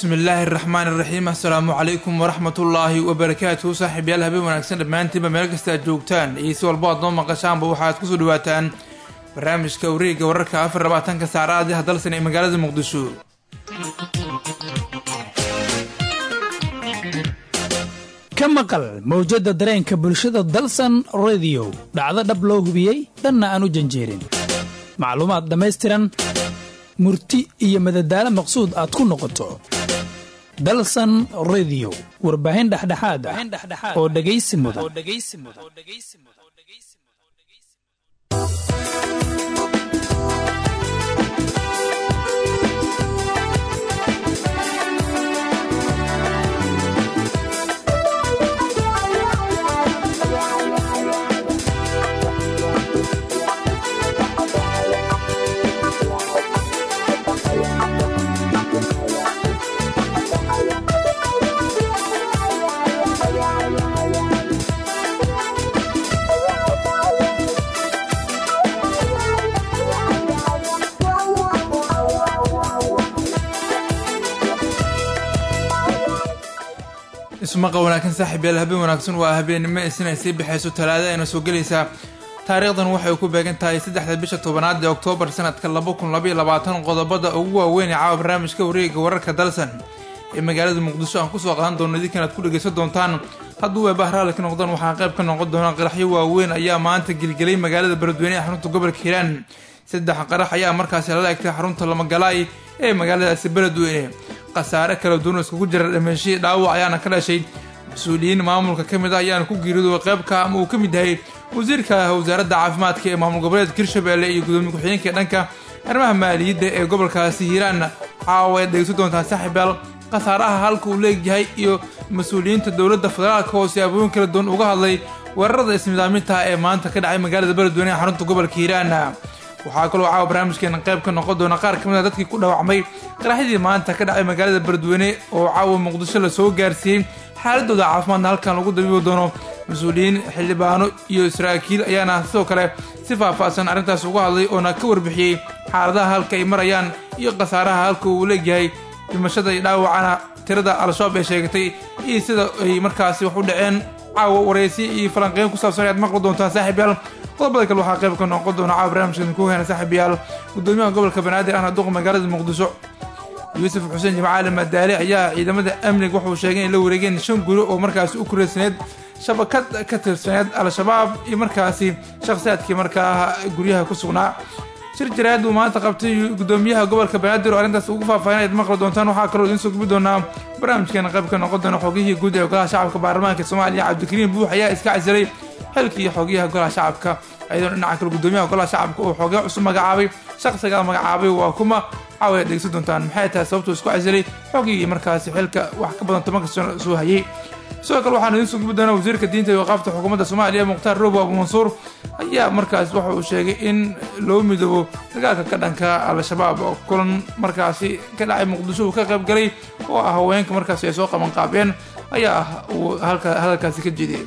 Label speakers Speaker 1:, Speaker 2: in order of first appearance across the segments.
Speaker 1: bismi illaahi araxmaan iraxiim assalaamu calaykum waraxmatullaahi wabarakaatuhu saaxiibyaal habeen wanaagsan dhammaantiinba meel kasta aad joogtaan iyo si walbo aad noo maqashaanba waxaad kusoo dhawaataan barnaamijka wareega wararka afar labaatanka saacadaadi hadalsan ee magaalada muqdisho
Speaker 2: ka maqal mawjadda dareenka bulshada dalsan rediyo dhacdo dhab loo hubiyey dhanna aan u janjeerin macluumaad dhammaystiran murti iyo madadaalo maqsuud aad ku noqoto dalsan rediyo warbaahin dhexdhexaad ah oo dhegaysi mudan
Speaker 1: ismaqa wanaagsan saaxiibyaal habeen wanaagsan waa habeennimo isina ay sii baxayso talaada ayna soo gelaysaa taariikhdan waxay ku beegan tahay saddexda bisha tobanaad ee oktoobar sanadka laba kun labaiyo labaatan qodobada ugu waaweyn ee caawa barnaamijka wareega wararka dalsan ee magaalada muqdisho aan kusoo qadan doono idinkan aad ku dhegaysan doontaan hadduu weebaha raalli ka noqdaan waxaa qayb ka noqon doona qaraxyo waaweyn ayaa maanta gelgelay magaalada beledweyne ee xarunta gobolka hiiraan saddex qarax ayaa markaasi lala egtay xarunta lamagalaay ee magaaladaasi beledweyne khasaare kala duwan iskugu jira dhameeshii dhaawac ayaana ka dhashay mas-uuliyiin maamulka ka mid ah ayaana ku geeriyooday qaybka ama uu ka mid yahay wasiirka wasaaradda caafimaadka ee maamul goboleedka hirshabelle iyo gudoomiye ku-xigeenka dhanka arrimaha maaliyadda ee gobolkaasi hiiraan caawa ayaad dhegeysan doontaan saaxiibaal khasaaraha halka uu leegyahay iyo mas-uuliyiinta dowladda federaalka oo siyaabooyin kala duwan uga hadlay weerarada isnidaaminta ee maanta ka dhacay magaalada beledweyne ee xarunta gobolka hiiraan waxaa kaloo caawa barnaamijkeena qayb ka noqon doona qaar ka mid a dadkii ku dhaawacmay qaraxyadii maanta ka dhacay magaalada beledweyne oo caawa muqdisho lasoo gaarsiiyey xaaladooda caafimaadna halkan lagu dabiibi doono mas-uuliyiin xildhibaano iyo saraakiil ayaana sidoo kale si faahfaahsan arrintaas uga hadlay oona ka warbixiyey xaaladaha halka ay marayaan iyo khasaaraha halka uu leegyahay dhimashada iyo dhaawacana tirada al-shabaab ee sheegatay iyo sida ay markaasi wax u dhaceen caawa waraysi iyo falanqeyn ku saabsan ayaad maqli doontaan saaxiibyaal qodobada kale waxaa qayb ka noqon doona caawa barnaamijka ku heena saaxiibayaal gudoomiyaha gobolka banaadir ahna duqa magaalada muqdisho yuusuf xuseen jimcaali madaale ayaa ciidamada amniga wuxuu sheegay in la wareegeen shan guri oo markaasi u kureysaneed shabakad ka tirsaneed al-shabaab iyo markaasi shakhsiyaadkii markaa guryaha ku sugnaa shir jaraad uu maanta qabtay gudoomiyaha gobolka banaadir oo arrintaas ugu faahfaahin ayaad maqli doontaan waxaa kaloo idiin soo gubi doonaa barnaamijkeena qayb ka noqon doona xogihii guud ee golaha shacabka baarlamaanka soomaaliya cabdikariim buux ayaa iska casilay xilkii xogiyaha golaha shacabka ayadoo dhinaca kale gudoomiyaha golaha shacabka uu xogyo cusub magacaabay shakhsigaa magacaabay waa kuma caawa ayaad dhegeysan doontaan maxay tahay sababtuu isku casilay xogigii markaasi xilka wax ka badan tobanka sano soo hayay sidoo kale waxaan idiin soo gubi doonaa wasiirka diinta iyo waqaafta xukuumadda soomaaliya mukhtaar roobo abu mansuur ayaa markaas waxa uu sheegay in loo midoobo dagaalka ka dhanka al-shabaab oo kulan markaasi ka dhacay muqdisho uu ka qayb galay oo ah haweenka markaasi ay soo qaban qaabeen ayaa ah uu halka hadalkaasi ka jeediyey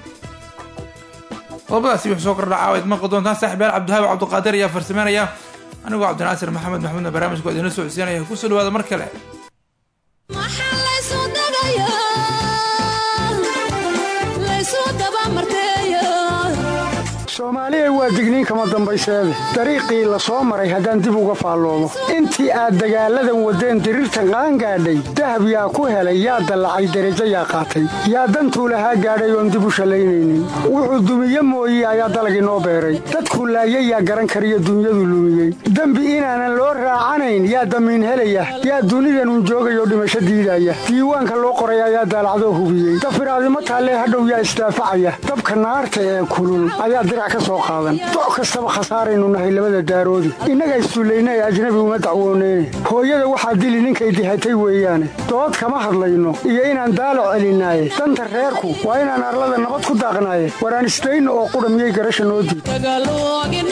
Speaker 1: qodobadaasi wuxuu soo kordha caawayd maqli doontaan saaxiibyaal cabdihaab cabdiqaadir ayaa farsameynaya anigoo cabdinaasir maxamed maxmudna barnaamijku waa idinla socodsiinaya kusoo dhawaada mar kale
Speaker 3: soomaaliya waa digniin kama dambayseede dariiqii la soo maray haddaan dib uga faalloomo intii aad dagaalladan waddeen diriirtan qaangaadhay dahab yaa ku helay yaa dallacay derajo yaa qaatay yaa dantuu lahaa gaadhay oon dib u shallaynaynin wuxuu dumiye mooye ayaa dalag inoo beeray dadkuu laayay yaa garan kariyo dunyadu lumiyey dembi inaanan loo raacanayn yaa damiin helaya yaa dunidanun joogayoo dhimasho diidaya diiwaanka loo qoray ayaa daalacdoo hubiyey dafiraadimo taallee hadhow yaa isdaafacaya dabka naarta ee kulul ayaa doc kastaba khasaaraynu nahay labada daaroodi innaga isduullaynay ajnabi uma dacwooneyne hooyada waxaa dili ninkay dihatay weeyaane dood kama hadlayno iyo inaan daalo celinaaye danta reerku waa inaan arlada nabad ku daaqnaaye waraan isdayno oo qudha miyay garasha noo diid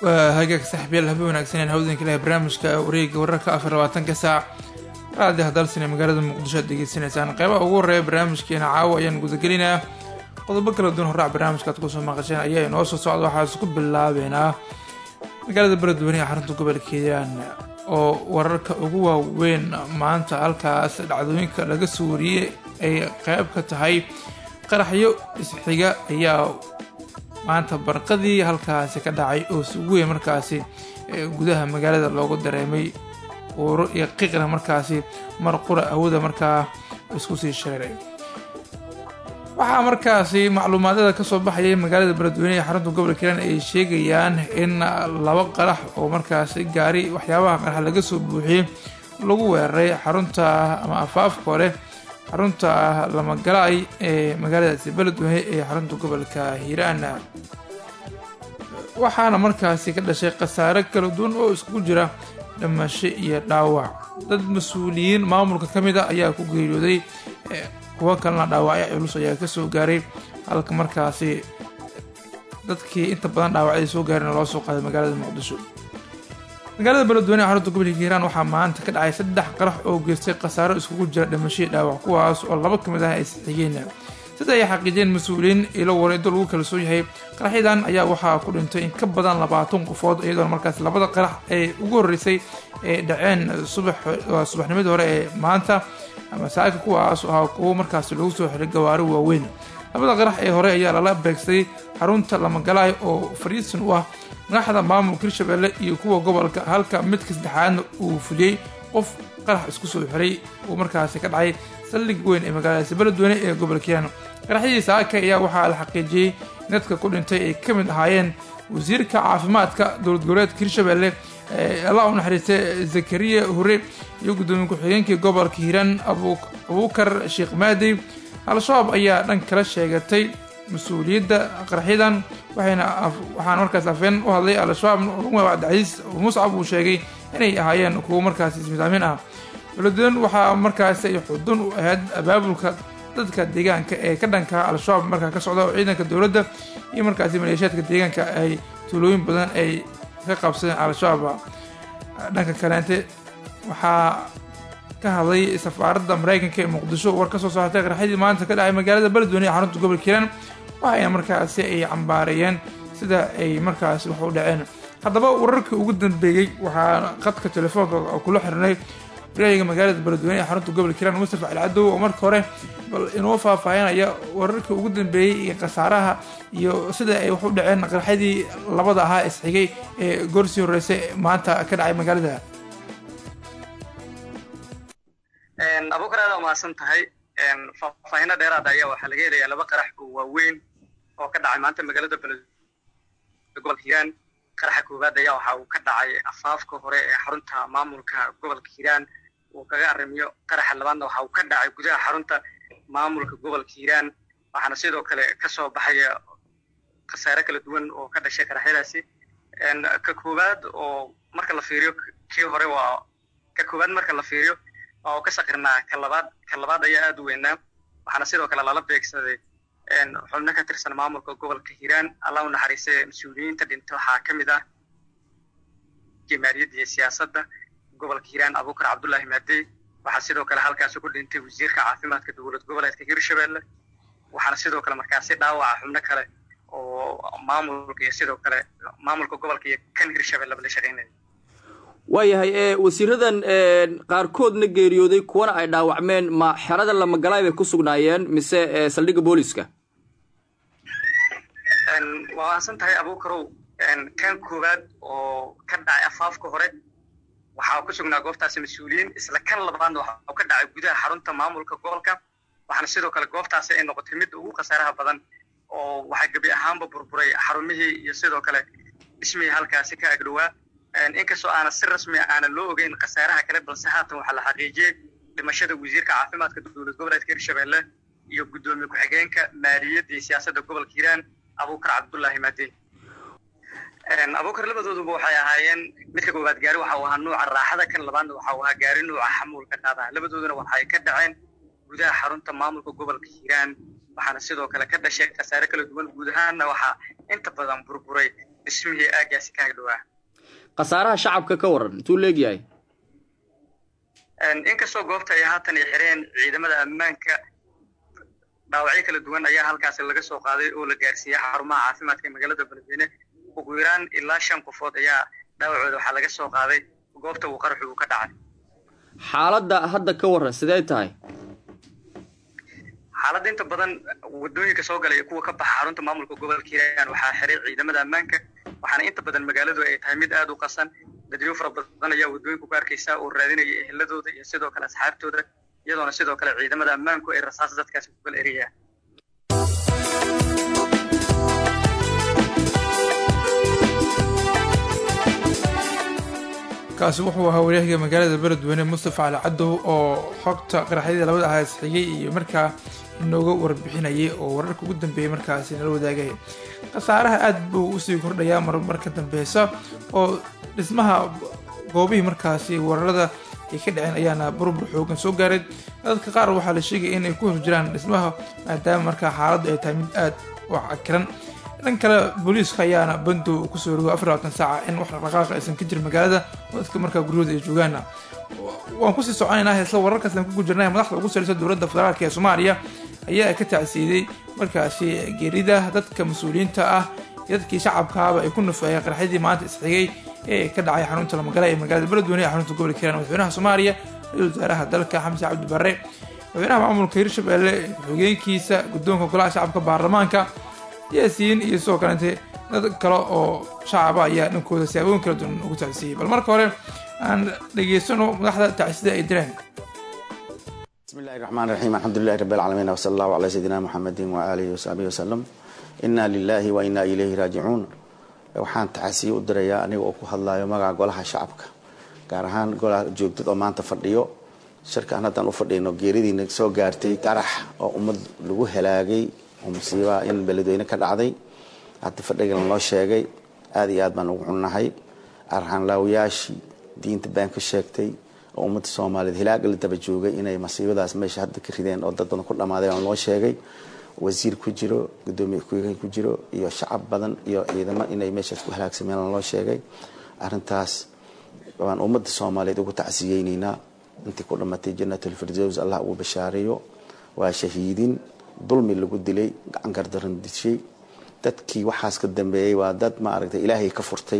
Speaker 1: waa hagaag saxbiyaal habe wanaagsaneen hawdanka leh barnaamijka wareega wararka afar labaatanka saac raadiha dalsine magaalada muqdisho aad degeysanaysaan qeybaha ugu horeeya barnaamijkeena caawa ayaan gudagelinayaa qodobo kala duwan horaac barnaamijka aad kusoo maqasheen ayaa inoo soo socda waxaa isku bilaabeynaa magaalada beledweyne ee xarunta gobolka hiiraan oo wararka ugu waaweyn maanta halkaas dhacdooyinka laga soo wariyey ay qeyb ka tahay qaraxyo isxiga ayaa maanta barqadii halkaasi ka dhacay oo si weyn markaasi gudaha magaalada loogu dareemay uuro iyo qiiqna markaasi mar qura awooda markaa isku sii shareeray waxaa markaasi macluumaadada kasoo baxayay magaalada beledweyne ee xarunta gobolka hiiraan ay sheegayaan in laba qarax oo markaasi gaari waxyaabaha qarax laga soo buuxiyey lagu weeraray xarunta ama afaafka hore xarunta lamagalaay ee magaaladaasi beledweyne ee xarunta gobolka hiiraan waxaana markaasi ka dhashay khasaare kala duwan oo iskugu jira dhimasho iyo dhaawac dad mas-uuliyiin maamulka ka mid a ayaa ku geeriyooday kuwo kalena dhaawacyo culus ayaa kasoo gaaray halka markaasi dadkii inta badan dhaawacyadii soo gaareen loo soo qaaday magaalada muqdisho magaalada beledweyne ee xarunta gobolka hiiraan waxaa maanta ka dhacay saddex qarax oo geystay khasaaro iskugu jira dhimashadii dhaawac kuwaas oo laba ka mid ah ay sixigeen sida ay xaqiijiyeen mas-uuliyiin ilo wareedo lagu kalsoon yahay qaraxyadan ayaa waxaa ku dhintay in ka badan labaatan qofood iyadoona markaas labada qarax ee ugu horreysay ay dhaceen subax subaxnimadii hore ee maanta masaaka kuwaas ahaa kuwo markaasi lagu soo xiray gawaari waaweyn labada qarax ee hore ayaa lala beegsaday xarunta lamagalaay oo fariisin u ah madaxda maamulka hirshabelle iyo kuwa gobolka halka midka saddexaadna uu fuliyey qof qarax isku soo xiray uu markaasi ka dhacay saldhig weyn ee magaaladaasi beledweyne ee gobolka hiiraan qaraxyadii saaka ayaa waxaa la xaqiijiyey dadka ku dhintay ay ka mid ahaayeen wasiirka caafimaadka dowlad goboleedka hirshabelle allah u naxariistay zakariya hore iyo guddoomiye ku-xigeenkii gobolka hiiraan abuukar sheekh maadey al-shabaab ayaa dhan kala sheegatay mas-uuliyadda qaraxyadan waxayna waxaana markaas afeen u hadlay al-shabaab cabdicasiis muscab uu sheegay inay ahaayeen kuwo markaasi ismidaamin ah beledweyne waxaa markaasi ay xudun u ahayd abaabulka dadka deegaanka ee ka dhanka al-shabaab markaa ka socda oo ciidanka dowladda iyo markaasi maleeshiyaadka deegaanka ay tuulooyin badan ay ka qabsadeen al-shabaab dhanka kaleente waxaa ka hadlay safaaradda maraykanka ee muqdisho war ka soo saartay qaraxyadii maanta ka dhacay magaalada beledweyne ee xarunta gobolka hiiraan waxayna markaasi ay cambaareeyeen sida ay markaasi wax u dhaceen haddaba wararkii ugu dambeeyey waxaa khadka telefoonka kula xirnay waryahiga magaalada beledweyne ee xarunta gobolka hiiraan mustafa alcadow oo marka hore bal inoo faahfaahinaya wararkii ugu dambeeyey iyo khasaaraha iyo sida ay wax u dhaceen qaraxyadii labada ahaa isxigay ee goorsii horreysay maanta ka dhacay magaalada
Speaker 4: abuukar aad umahadsan tahay faahfaahino dheeraada ayaa waxaa laga helayaa laba qarax oo waaweyn oo ka dhacay maanta magaalada beledweyne gobolka hiiraan qaraxa koowaad ayaa waxa uu ka dhacay afaafka hore ee xarunta maamulka gobolka hiiraan uu kaga arrimiyo qaraxa labaadna waxa uu ka dhacay gudaha xarunta maamulka gobolka hiiraan waxaana sidoo kale kasoo baxaya khasaare kala duwan oo ka dhashay qaraxyadaasi ka koowaad oo marka la fiiriyo kii hore waa ka koowaad marka la fiiriyo waa uu ka saqirnaa ka labaad ka labaad ayaa aada u weynaa waxaana sidoo kale lala beegsaday xubno ka tirsan maamulka gobolka hiiraan allah u naxariistay mas-uuliyiinta dhinta waxaa ka mid ah jamaariyadda iyo siyaasadda gobolka hiiraan abuukar cabdullaahi maadey waxaa sidoo kale halkaasi ku dhintay wasiirka caafimaadka dowlad goboleedka hirshabelle waxaana sidoo kale markaasi dhaawaca xubno kale oo maamulka iyo sidoo kale maamulka gobolka iyo kan hirshabelleba la shaqeynaya
Speaker 5: waayahay ee wasiiradan qaarkoodna geeriyooday kuwana ay dhaawacmeen ma xerada lamagalaay bay ku sugnaayeen mise saldhigga booliska
Speaker 4: waa waasan tahay abuukarow kan koowaad oo ka dhacay afaafka hore waxaa ku sugnaa goobtaasi mas-uuliyiin isla kan labaadna waxa ka dhacay gudaha xarunta maamulka gobolka waxaana sidoo kale goobtaasi ay noqotay midda ugu khasaaraha badan oo waxaa gebi ahaanba burburay xarumihii iyo sidoo kale dhismihii halkaasi ka agdhowaa inkastoo aana si rasmi aana loo ogeyn khasaaraha kale balse haatan waxaa la xaqiijiyey dhimashada wasiirka caafimaadka dowlad goboleedka hirshabelle iyo guddoomiye ku-xigeenka maaliyadda iyo siyaasadda gobolka hiiraan abuukar cabdullaahi maadey abuukar labadooduba waxay ahaayeen midka koowaad gaari waxa uu ahaa nuuca raaxada kan labaadna waxa uu ahaa gaari nuuca xamuulka qaadaha labadooduna waxay ka dhaceen gudaha xarunta maamulka gobolka hiiraan waxaana sidoo kale ka dhashay khasaare kala duwan guud ahaanna waxaa inta badan burburay dhismihii aagaasi ka hagdhowaa
Speaker 5: khasaaraha shacabka ka waran intuu leegyahay
Speaker 4: inkastoo goobta ay haatan ay xireen ciidamada ammaanka dhaawacyo kala duwan ayaa halkaasi laga soo qaaday oo la gaarsiiyey xarumaha caafimaadka ee magaalada beledweyne ugu yaraan ilaa shan qofood ayaa dhaawacooda waxaa laga soo qaaday goobta uu qaraxu uu ka dhacay
Speaker 5: xaaladda hadda ka waran sidee tahay
Speaker 4: xaaladda inta badan wadooyinka soo galay iyo kuwa ka baxa xarunta maamulka gobolka hiiraan waxaa xiray ciidamada ammaanka waxaana inta badan magaaladu ay tahay mid aada u qasan dadyo fara badan ayaa wadooyinku ku arkaysa oo raadinaya eheladooda iyo sidoo kale asxaabtooda iyadoona sidoo kale ciidamada ammaanku ay rasaas dadkaasi ku kala eriyaan
Speaker 1: kaasi wuxuu ahaa wareehiga magaalada beledweyne mustafa cali cadow oo xogta qaraxyadii labada ahaas xigay iyo markaa inooga warbixinayay oo wararka ugu dambeeyay markaasi nala wadaagay khasaaraha aad buu usii kordhayaa marmar ka dambeysa oo dhismaha goobihii markaasi weerarada ay ka dhaceen ayaana burbur xoogan soo gaaray dadka qaar waxaa la sheegaya inay ku horjiraan dhismaha maadaama markaa xaaladdu ay tahay mid aad u cakiran dhan kale booliiska ayaana bandow kusoo rogo afar labaatan saaca in wax dhaqdhaqaaqa aysan ka jirin magaalada oo dadka markaa guryahooda ay joogaana waan kusii soconaynaa heesla wararkaas aan ku gujirnay madaxda ugu sareysa dowladda federaalk ee soomaaliya ayaa ka tacsiiday markaasi geerida dadka mas-uuliyiinta ah iyo dadkii shacabkaaba ay ku nufeeyeen qaraxyadii maanta isxigay ee ka dhacay xarunta lamagala ee magaalada beledweyne ee xarunta gobolka hiiraan madaxweynaha soomaaliya ra-isul wasaaraha dalka xamse cabdi barre madaxweynaha maamulka hirshabelle ku-xigeenkiisa guddoonka golaha shacabka baarlamaanka siyaasiyiin iyo sidoo kalente dad kale oo shacaba ayaa dhankooda siyaabooyin kala duwan ugu tacsiiyey bal marka hore aan dhegeysano madaxda tacsida ay direen
Speaker 6: بسم الله الرحمن الرحيم الحمد لله رب العالمين وصلى الله على سيدنا محمد وآله وصحبه وسلم إنا لله وإنا إليه راجعون waxaan taxasiye u dirayaa aniga oo ku hadlayo magaca golaha shacabka gaar ahaan golaha joogtad oo maanta fadhiyo shirkaan haddaan u fadhiyno geeridiina soo gaartay qarax oo ummad lagu halaagay oo musiibaha in beledweyne ka dhacday hadda fadhigan loo sheegay aada iyo aad baan ugu xunnahay arxanlaawayaashii diinta baan ka sheegtay oo ummadda soomaaliyeed hilaaga la daba joogay inay masiibadaas meesha hadda ka rideen oo dad badan ku dhammaaday aan loo sheegay wasiir ku jiro gudoomiye ku-xigeen ku jiro iyo shacab badan iyo ciidamo inay meeshaas ku halaagsameen aan loo sheegay arrintaas waan ummadda soomaaliyeed ugu tacsiyeyneynaa intii ku dhammatay janatulfirdows allah ugu bashaareeyo waa shahiidin dulmi lagu dilay gacan gardaran dishay dadkii waxaas ka dambeeyey waa dad maaragtay ilaahay ka furtay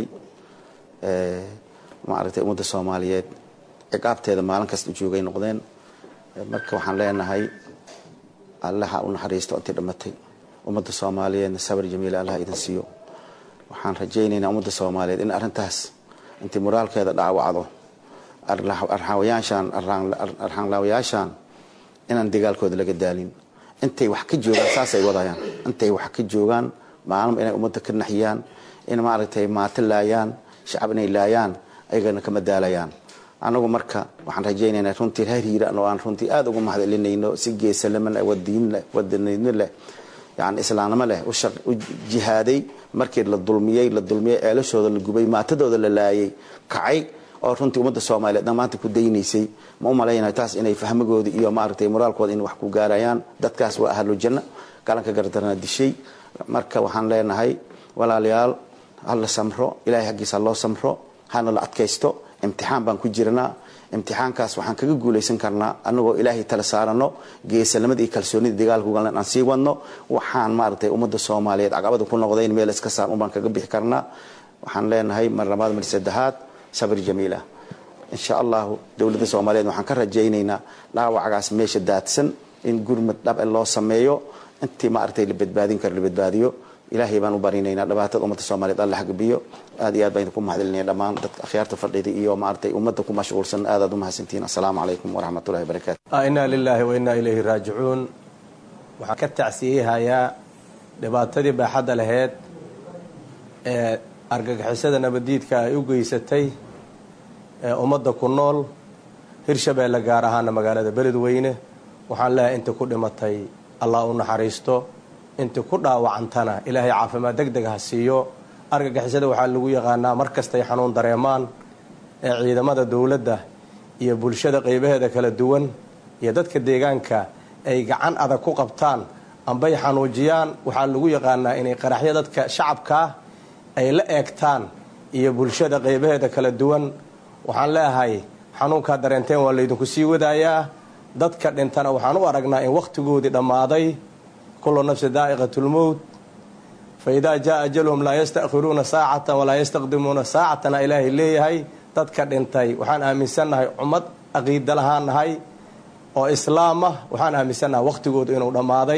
Speaker 6: maaragtay ummadda soomaaliyeed ciqaabteeda maalin kasta joogay noqdeen marka waxaan leenahay allaha u naxariisto intii dhammatay ummadda soomaaliyeedna sabir jamiila allah idin siiyo waxaan rajaynaynaa ummadda soomaaliyeed in arrintaas intii moraalkeeda dhaawacdo arxaawayaashaan arxaanlaawayaashaan inaan dagaalkooda laga daalin intay wax ka joogaan saasay wadayaan intay wax ka joogaan maalin inay ummadda ka naxiyaan in maaragtay maato laayaan shacab inay laayaan ayagana kama daalayaan anagu marka waxaan rajaynaynaa runtii reer hiiraan oo aan runtii aada uga mahadcelinayno si geesalama leh wadiin leh wadanidno leh yani islaamnimo leh u jihaaday markii la dulmiyey la dulmiyey ceelashooda la gubay maatadooda la laayay kacay oo runtii ummadda soomaaliyeed maanta ku daynaysay ma u malaynaya taas inay fahmigooda iyo maaragtay moraalkooda in wax ku gaarayaan dadkaas waa ahlu janno galanka gardarana dishay marka waxaan leenahay walaalayaal hala samro ilahay xaggiisa loo samro hana la adkaysto imtixaan baan ku jirnaa imtixaankaas waxaan kaga guulaysan karnaa anagoo ilaahay tala saarano geesanimada iyo kalsoonida dagaalka ugaln aan sii wadno waxaan maaragtay ummadda soomaaliyeed caqabada ku noqdayn meel iska saar unbaan kaga bixi karnaa waxaan leenahay mar labaad mar saddexaad sabir jamiila insha allahu dowladda soomaaliyeed waxaan ka rajaynaynaa dhaawacgaas meesha daadsan in gurmad dhab loo sameeyo intii maaragtay la badbaadin karo la badbaadiyo ilaahay baan u barinaynaa dhibaatada ummadda soomaaliyeed alla xagabiyo aad iyo aad baan idinku mahadcelinaya dhammaan dadka akhyaarta fadhida iyo maaragtay ummadda ku mashquulsan aad aad u mahadsantihiin assalaamu calaykum waraxmat ullahi wabarakaatu
Speaker 7: inaa lilaahi wa innaa ilayhi raajicuun waxaan ka tacsiyehayaa dhibaatadii baaxadda laheyd ee argagixisada nabadiidka ay u geysatay ee ummadda ku nool hirshabeelle gaar ahaana magaalada beledweyne waxaan leeyahay intii ku dhimatay allah u naxariisto intii ku dhaawacantana ilaahay caafimaad deg deg ha siiyo argagixisada waxaa lagu yaqaanaa mar kastay xanuun dareemaan ee ciidamada dowladda iyo bulshada qeybaheeda kala duwan iyo dadka deegaanka ay gacan adag ku qabtaan ambay xanuujiyaan waxaa lagu yaqaanaa inay qaraxyo dadka shacabkaa ay la eegtaan iyo bulshada qeybaheeda kala duwan waxaan leeahay xanuunkaa dareenteen waa laydinku sii wadaayaa dadka dhintana waxaan u aragnaa in wakhtigoodii dhammaaday kullu nafsi daa'iqatulmowt fa idaa jaa ajaluhum laa yastakhiruuna saacatan walaa yastaqdimuuna saacatana ilaahay leeyahay dadka dhintay waxaan aaminsannahay ummad caqiida lahaan nahay oo islaam ah waxaan aaminsannahay wakhtigoodu inuu dhammaaday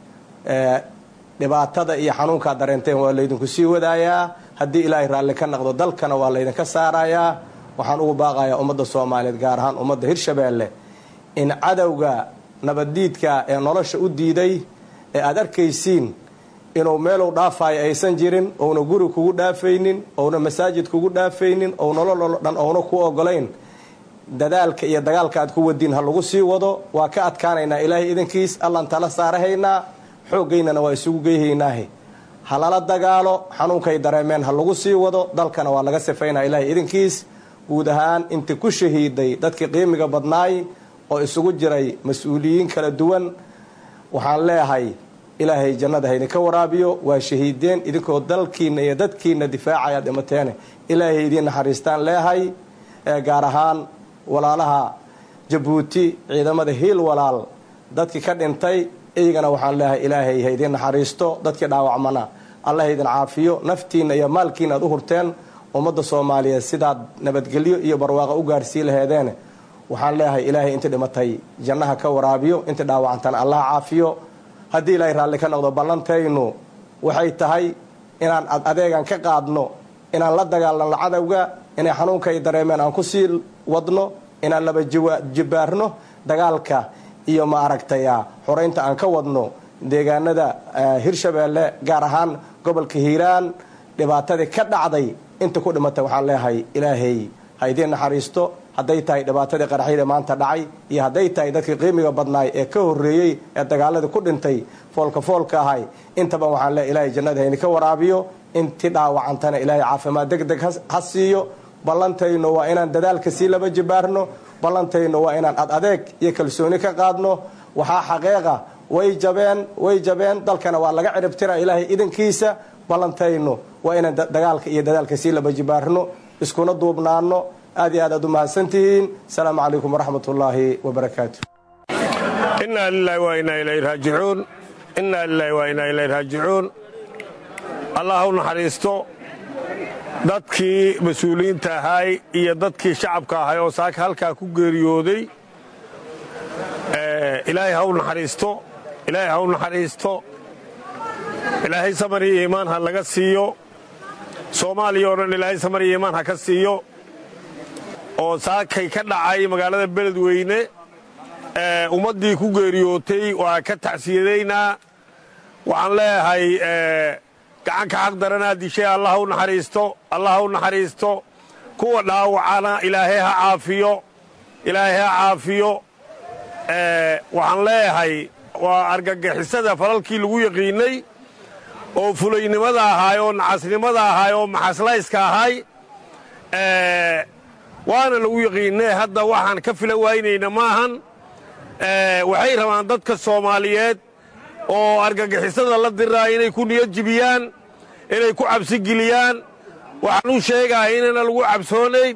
Speaker 7: dhibaatada iyo xanuunkaa dareenteen waa laydinku sii wadaayaa haddii ilaahay raalli ka naqdo dalkana waa laydinka saarayaa waxaan ugu baaqayaa ummadda soomaaliyeed gaar ahaan ummadda hirshabeelle in cadowga nabaddiidka ee nolosha u diiday ee aada arkaysiin inuu meeluu dhaafayo aysan jirin ouna guri kugu dhaafaynin ouna masaajid kugu dhaafaynin ou nololoo dhan ouna ku ogolayn dadaalka iyo dagaalka aad ku wadiin ha lagu sii wado waa ka adkaanaynaa ilaahay idankiis allaan tala saarahaynaa xooggaynana waa isugu geyhaynaahe ha lala dagaalo xanuunkay dareemeen ha lagu sii wado dalkana waa laga sifaynaa ilaahay idankiis guud ahaan inti ku shahiiday dadkii qiimiga badnaay oo isugu jiray mas-uuliyiin kala duwan waxaan leeyahay ilaahay jannada haydinka waraabiyo waa shahiideen idinkoo dalkiina iyo dadkiina difaacaya dhimateene ilaahay idiin naxariistaan leehay gaar ahaan walaalaha jabuuti ciidamada hiil walaal dadkii ka dhintay iyagana waxaan leeyahay ilaahay haydin naxariisto dadkii dhaawacmana alla haydin caafiyo naftiina iyo maalkiina aad u hurteen ummadda soomaaliyeed sidaad nabadgelyo iyo barwaaqo u gaarsii laheedeen waxaan leeyahay ilaahay intii dhimatay jannaha ka waraabiyo intii dhaawacantana allah caafiyo haddii ilaahay raalli ka noqdo ballantaynu waxay tahay inaan adeegan ka qaadno inaan la dagaalano cadowga inay xanuunka ay dareemeen aan kusii wadno inaan laba jibaarno dagaalka iyo ma aragtaya xoreynta aan ka wadno deegaanada hirshabeelle gaar ahaan gobolka hiiraan dhibaatadii ka dhacday inta ku dhimatay waxaan leeyahay ilaahay ha idiin naxariisto hadday tahay dhibaatadii qaraxyada maanta dhacay iyo hadday tahay dadkii qiimiga badnaay ee ka horreeyey ee dagaaladii ku dhintay foolka foolka ahay intaba waxaan leeyahay ilaahay jannada haydinka waraabiyo intii dhaawacantana ilaahay caafimaad deg deg ha siiyo ballantaynu waa inaan dadaalka sii laba jibaarno ballantaynu waa inaan ad adeeg iyo kalsooni ka qaadno waxaa xaqeeqa way jabeen way jabeen dalkana waa laga ciribtira ilaahay idankiisa ballantaynu waa inaan dagaalka iyo dadaalka sii laba jibaarno iskuna duubnaano aad iyo aad aad u mahadsantihiin asalaamu calaykum waraxmat ullaahi wabarakaatu
Speaker 8: inaa lilahi waa inaa ilayhi raajicuun inaa lilahi waa inaa ilayhi raajicuun allah u naxariisto dadkii mas-uuliyiinta ahaay iyo dadkii shacabka ahay oo saaka halkaa ku geeriyooday ilaahay ha u naxariisto ilaahay ha u naxariisto ilaahay samar iyo iimaan ha laga siiyo soomaaliya oo dhan ilaahay samar iyo iimaan ha ka siiyo oo saakay ka dhacay magaalada beledweyne ummaddii ku geeriyootay waa ka tacsiyadaynaa waxaan leeyahay gacanka xaq daranaa dishay allah u naxariisto allah u naxariisto kuwa dhaawacana ilaahay ha caafiyo ilaahay ha caafiyo waxaan leeyahay waa argagixisada falalkii lagu yaqiinnay oo fulaynimada ahaay oo nacasnimada ahaay oo maxaslayska ahaay waana lagu yaqiinnay hadda waxaan ka fila waynayna maahan waxay rabaan dadka soomaaliyeed oo argagixisada la diraa inay ku niyad jibiyaan inay ku cabsigeliyaan waxaan u sheegahay inayna lagu cabsoonayn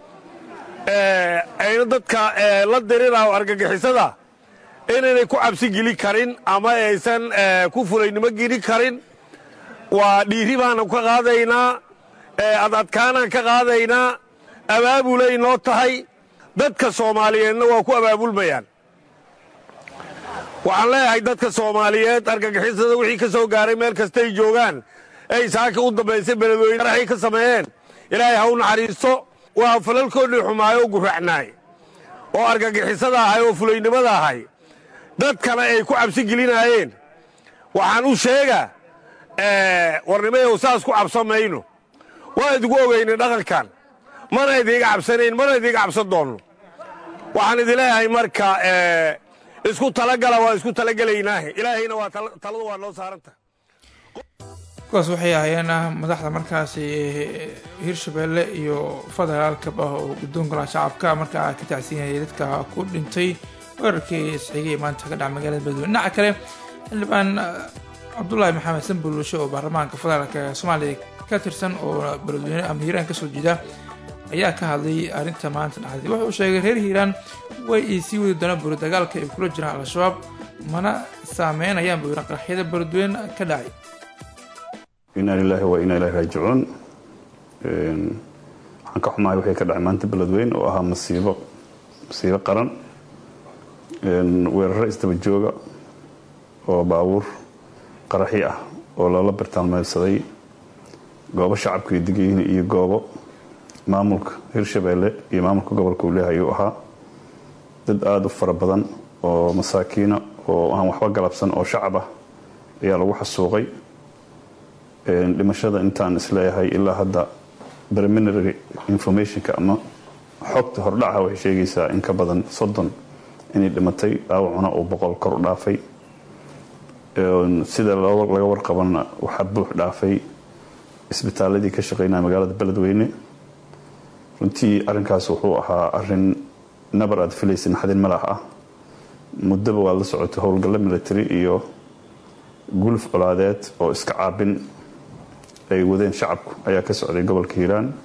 Speaker 8: ayna dadka la diriraao argagixisada inaynay ku cabsigeli karin ama aysan ku fulaynimo geli karin waa dhiiri baana ka qaadaynaa adadkaanaan ka qaadaynaa abaabulay noo tahay dadka soomaaliyeedna waa ku abaabulmayaan waxaan leeyahay dadka soomaaliyeed argagixisada wixii ka soo gaaray meel kastay joogaan ay saaka u dambaysay beledweyne qaraxay ka sameeyeen ilaahay ha u naxariisto waa falalkoodii xumaayo oo guracnaay oo argagixisada ahay oo fulaynimada ahay dad kale ay ku cabsi gelinaayeen waxaan u sheegaa warnimayow saas ku cabsan mayno waa idigu ogaynay dhaqankan mana idiiga cabsanayn mana idiiga cabsan doonno waxaan idin leeyahay marka isku talagala waa isku talagelaynaahe ilaahayna waa taladu waa noo saaranta
Speaker 1: kuwaas waxay ahaayeen madaxda markaasi hirshabeelle iyo federaalkaba oo guddoonka laha shacabka markaa ka tacsiinayay dadka ku dhintay weerarkii isxigay maanta ka dhaca magaalada beledweyne dhinaca kale xildhibaan cabdulaahi maxamed sanbulushe oo baarlamaanka federaalk ee soomaaliya ka tirsan oo beledweyne ama hiiraan kasoo jeeda ayaa ka hadlay arrinta maanta dhacday wuxuu sheegay reer hiiraan way ay sii wadi doonaan buri dagaalka ay kula jiraan al-shabaab mana saameynayaan buu yidhi qaraxyada beledweyne ka dhacay
Speaker 9: inaa lilaahi wa inaa ilahi raajicuun waxaan ka xumahay wixii ka dhacay maanta beledweyne oo ahaa masiibo masiibo qaran weeraro isdaba jooga oo baabuur qaraxi ah oo loola bartaalmeedsaday goobo shacabka ay degayihiin iyo goobo maamulka hirshabeelle iyo maamulka gobolka uu leehay uu ahaa dad aada u fara badan oo masaakiina oo aan waxba galabsan oo shacab ah ayaa lagu xasuuqay dhimashada intaan isleeyahay ilaa hadda preliminary informationka ama xogta hordhaca waxay sheegaysaa in ka badan soddon inay dhimatay dhaawacuna uu boqol kor u dhaafay sida laga warqabana waxaa buux dhaafay isbitaaladii ka shaqeynaya magaalada beledweyne runtii arinkaas wuxuu ahaa arin nabar aad filaysa naxdin malax ah muddaba waad la socotay howlgallo military iyo guluf colaadeed oo iska caabin ay wadeen shacabku ayaa ka socday gobolka hiiraan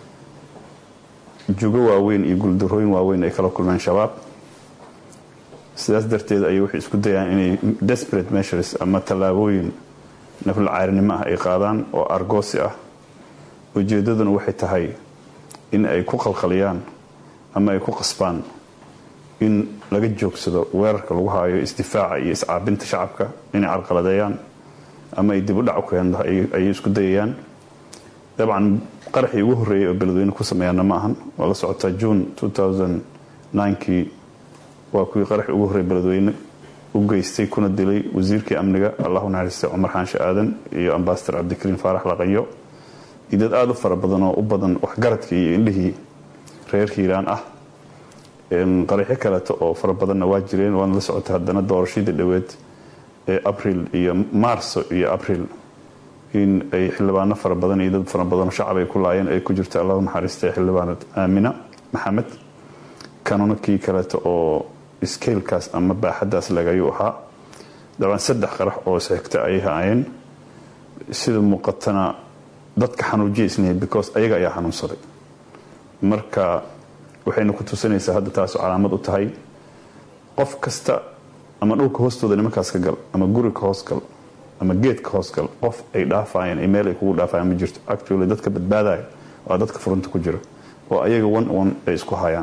Speaker 9: jugo waaweyn iyo guuldarooyin waaweyn ay kala kulmeen shabaab sidaas darteed ayay waxay isku dayaan inay desperate measures ama tallaabooyin nafla caarinimo ah ay qaadaan oo argoosi ah ujeeddaduna waxay tahay in ay ku qalqaliyaan ama ay ku qasbaan in laga joogsado weerarka lagu haayo isdifaaca iyo iscaabinta shacabka inay carqaladeeyaan ama ay dib u dhac u keen ayay isku dayayaan dabcan qaraxii ugu horreeyay oo beledweyne ku sameeyaana ma ahan waa la socotaa june kii waa kuwii qaraxii ugu horreeyay beledweyne u geystay kuna dilay wasiirkii amniga allahu naxariistay cumar xaanshe aadan iyo ambasador cabdikariin faarax laqayo iyo dad aada u fara badan oo u badan waxgaradkii iyo indhihii reer hiiraan ah qaraxyo kaleeto oo fara badanna waa jireen waana la socotay haddana doorashadii dhoweed ee abril iyo maarso iyo abril in ay xildhibaano fara badan iyo dad fara badanoo shacab ay ku laayeen ay ku jirta allahu naxariistay xildhibaanad aamina maxamed kanuna kii kaleeto oo skeylkaas ama baaxaddaas lagayuu ahaa dabcan saddex qarax oo isxigta ayay haayeen sida muuqatana dadka xanuujiya isnihin because ayaga ayaa xanuunsaday marka waxayna ku tusinaysaa hadda taasu calaamad u tahay qof kasta ama dhulka hoostooda nimankaas ka gal ama guri ka hoosgal ama geed ka hoosgal qof ay dhaafayeen ay meel ay kugu dhaafayaan ma jirto actually dadka badbaadaya waa dadka furunta ku jira oo ayaga one one ay isku hayaan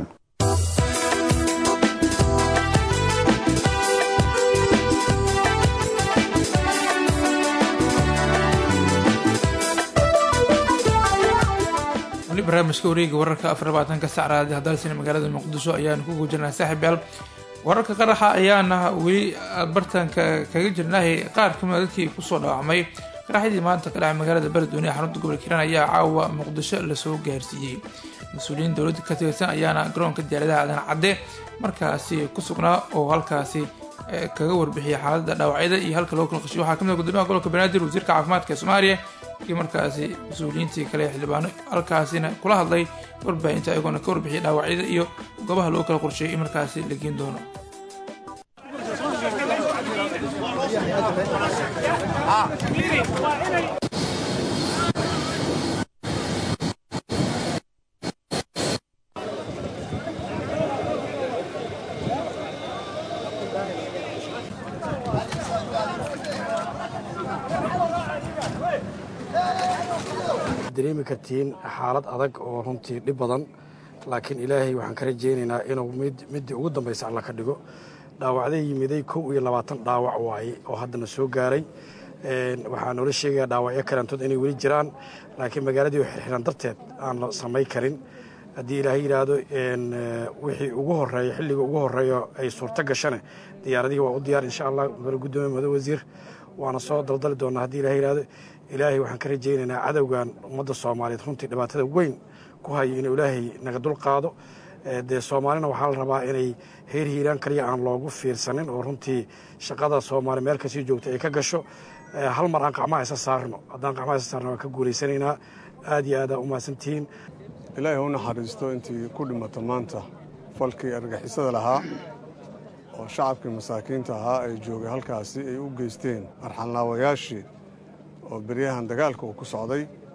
Speaker 1: wali barnaamijka wareega wararka afar labaatanka sacraadi hadalsina magaalada muqdisho ayaanu ku gujirnaa saaxiib yaal wararka qaraxa ayaana weli bartanka kaga jirnahay qaar kamida dadkii kusoo dhaawacmay qaraxyadii maanta ka dhacay magaalada beledweyne ee xarunta gobolka hiiraan ayaa caawa muqdisho lasoo gaarsiiyey mas-uuliyiin dowladda ka tirsan ayaana garoonka diyaaradaha aadan cadde markaasi ku sugnaa oo halkaasi kaga warbixiyay xaaladda dhaawacyada iyo halka loo kala qashiyo waxaa kamid gudoomiyaha gobolka banaadir wasiirka caafimaadka ee soomaaliya iyo markaasi mas-uuliyiintii kale xildhibaano halkaasina kula hadlay warbaahinta ayagoona ka warbixiyay dhaawacyada iyo goobaha loo kala qorsheeyay in markaasi la geen doono
Speaker 10: dareemi kartiin xaalad adag oo runtii dhib badan laakiin ilaahay waxaan ka rajaynaynaa inuu middii ugu dambaysa alla ka dhigo dhaawacday yimiday kow iyo labaatan dhaawac waaye oo haddana soo gaaray waxaa noola sheegayaa dhaawacyo kalantood inay weli jiraan laakiin magaaladii oo xirxiran darteed aan la samay karin haddii ilaahay yidhaahdo wixii ugu horeeya xilliga ugu horeeyo ay suurto gashane diyaaradihii waa u diyaar insha allah madax guddoomiye madax wasiir waana soo daldali doonaa haddii ilahay yidhahdo ilaahay waxaan ka rajaynaynaa cadowgan ummadda soomaaliyeed runtii dhibaatada weyn ku hayo inuu ilaahay naga dul qaado dee soomaalina waxaa la rabaa inay heer hiiraan kaliya aan loogu fiirsanin oo runtii shaqada soomaali meel kasii joogta ay ka gasho hal mar aan qacmaha isa saarno haddaan qacmaha isa saarno waan ka guulaysanaynaa aad iyo aadaa u mahadsantihiin
Speaker 11: ilaahay u naxariisto intii ku dhimata maanta falkii argixisada lahaa oo shacabkii masaakiinta ahaa ay joogay halkaasi ay u geysteen arxanlaawayaashii oo beryahan dagaalka uu ku socday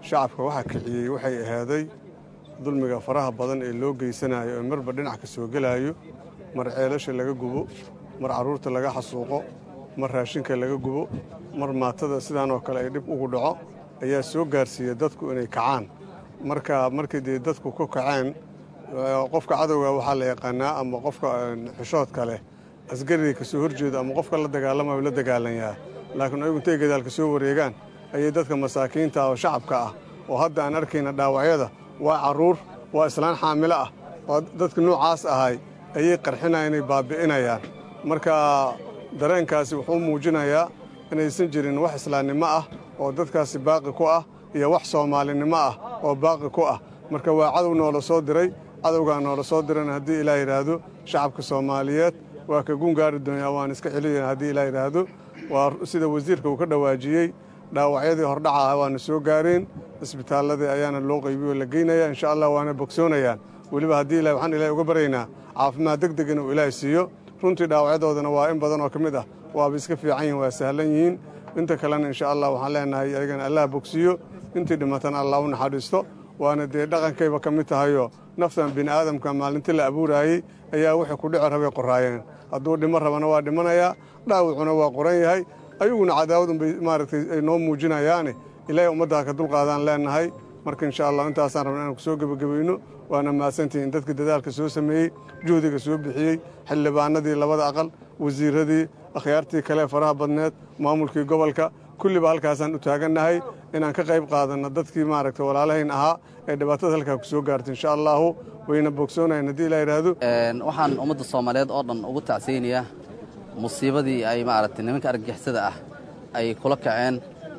Speaker 11: shacabka waxaa kiciyey waxay ahaaday dulmiga faraha badan ee loo geysanayo ee marba dhinac ka soo gelaayo mar ceelasha laga gubo mar carruurta laga xasuuqo mar raashinka laga gubo mar maatada sidaan oo kale ay dhib ugu dhaco ayaa soo gaarsiiya dadku inay kacaan marka markii dee dadku ku kaceen qofka cadowga waxaa la yaqaanaa ama qofka xishoodka leh asgariga ka soo horjeeda ama qofka la dagaalamayo la dagaalanyaa laakiin ayagu intay gadaalka soo wareegaan ayay dadka masaakiinta oo shacabka ah oo hadda aan arkayna dhaawacyada waa carruur waa islaan xaamilo ah waa dadka noocaas ahay ayay qarxinaya inay baabi'inayaan marka dareenkaasi wuxuu muujinayaa inaysan jirin wax islaamnimo ah oo dadkaasi baaqi ku ah iyo wax soomaalinimo ah oo baaqi ku ah marka waa cadow noola soo diray cadowgaa noola soo dirana haddii ilaa yidhaahdo shacabka soomaaliyeed waa ka gungaari doonyaa waan iska celiya haddii ilaa yidhaahdo waa sida wasiirka uu ka dhawaajiyey dhaawacyadii hordhaca ah waana soo gaareen isbitaalladii ayaana loo qaybiyo la geynaya insha allah waana bogsoonayaan weliba haddii ilahi waxaan ilahay uga baryaynaa caafimaad deg deg inuu ilaahay siiyo runtii dhaawacyadoodana waa in badan oo ka mid ah waaba iska fiican yihin waa sahlan yihiin inta kalena insha allah waxaan leenahay ayagana allah bogsiiyo intii dhimatana allah u naxariisto waana dee dhaqankayba ka mid tahayoo naftan bini aadamka maalintii la abuuraayey ayaa wixii ku dhici rabay qoraayeen hadduu dhimo rabana waa dhimanayaa dhaawacuna waa qoran yahay ayaguna cadaawad unbay maaragtay ay noo muujinayaane ilaahay ummaddaa ka dulqaadaan leenahay marka insha allah intaasaan rabna inaan ku soo gebagabayno waana mahadsantihiin dadka dadaalka soo sameeyey juhdiga soo bixiyey xildhibaanadii labada aqal wasiiradii akhyaartii kale faraha badneed maamulkii gobolka kulliba halkaasaan u taagannahay inaan ka qayb qaadanno dadkii maaragtay walaalahayn ahaa ee dhibaatada halkaa ku soo gaartay insha allahu wayna bogsoonayan haddii ilaa yidhaahdo
Speaker 12: waxaan ummadda soomaaliyeed oo dhan ugu tacsiyeynayaa musiibadii ay maaragtay nimanka argagixisada ah ay kula kaceen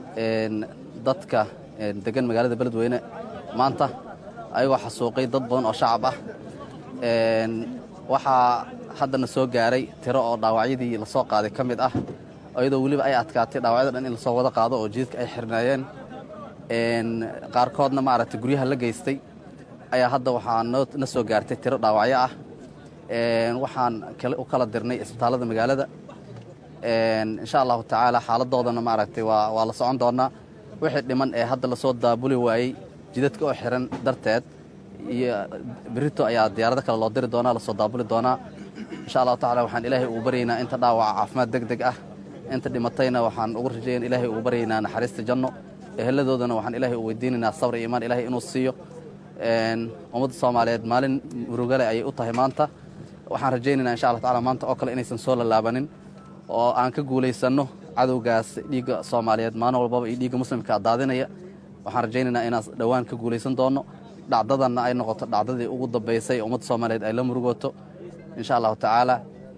Speaker 12: dadka degan magaalada beledweyne maanta ayagoo xasuuqay dad badan oo shacab ah waxaa haddana soo gaaray tiro oo dhaawacyadii la soo qaaday ka mid ah iyadoo weliba ay adkaatay dhaawacyada dhan in lasoo wada qaado oo jidadka ay xirnaayeen qaarkoodna maaragtay guryaha la geystay ayaa hadda waxaa na soo gaartay tiro dhaawacyo ah waxaan u kala dirnay isbitaallada magaalada insha allahu tacaala xaaladoodana maaragtay waa la socon doonaa wixii dhiman ee hadda lasoo daabuli waayey jidadka oo xiran darteed iyo berito ayaa diyaarado kale loo diri doonaa lasoo daabuli doonaa insha allahu tacala waxaan ilaahay ugu baryaynaa inta dhaawaca caafimaad deg deg ah inta dhimatayna waxaan ugu rajayn ilaahay ugu baryaynaa naxariista janno eheladoodana waxaan ilaahay u weydiinaynaa sabr iyo imaan ilaahay inuu siiyo ummadda soomaaliyeed maalin murugale ayay u tahay maanta waxaan rajaynaynaa insha allah tacala maanta oo kale inaysan soo lalaabanin oo aan ka guulaysanno cadowgaas dhiigga soomaaliyeed maalin walbaba iyo dhiigga muslimka daadinaya waxaan rajaynaynaa inaan dhowaan ka guulaysan doonno dhacdadanna ay noqoto dhacdadii ugu dambaysay ummadda soomaaliyeed ay la murugooto insha allahu tacaala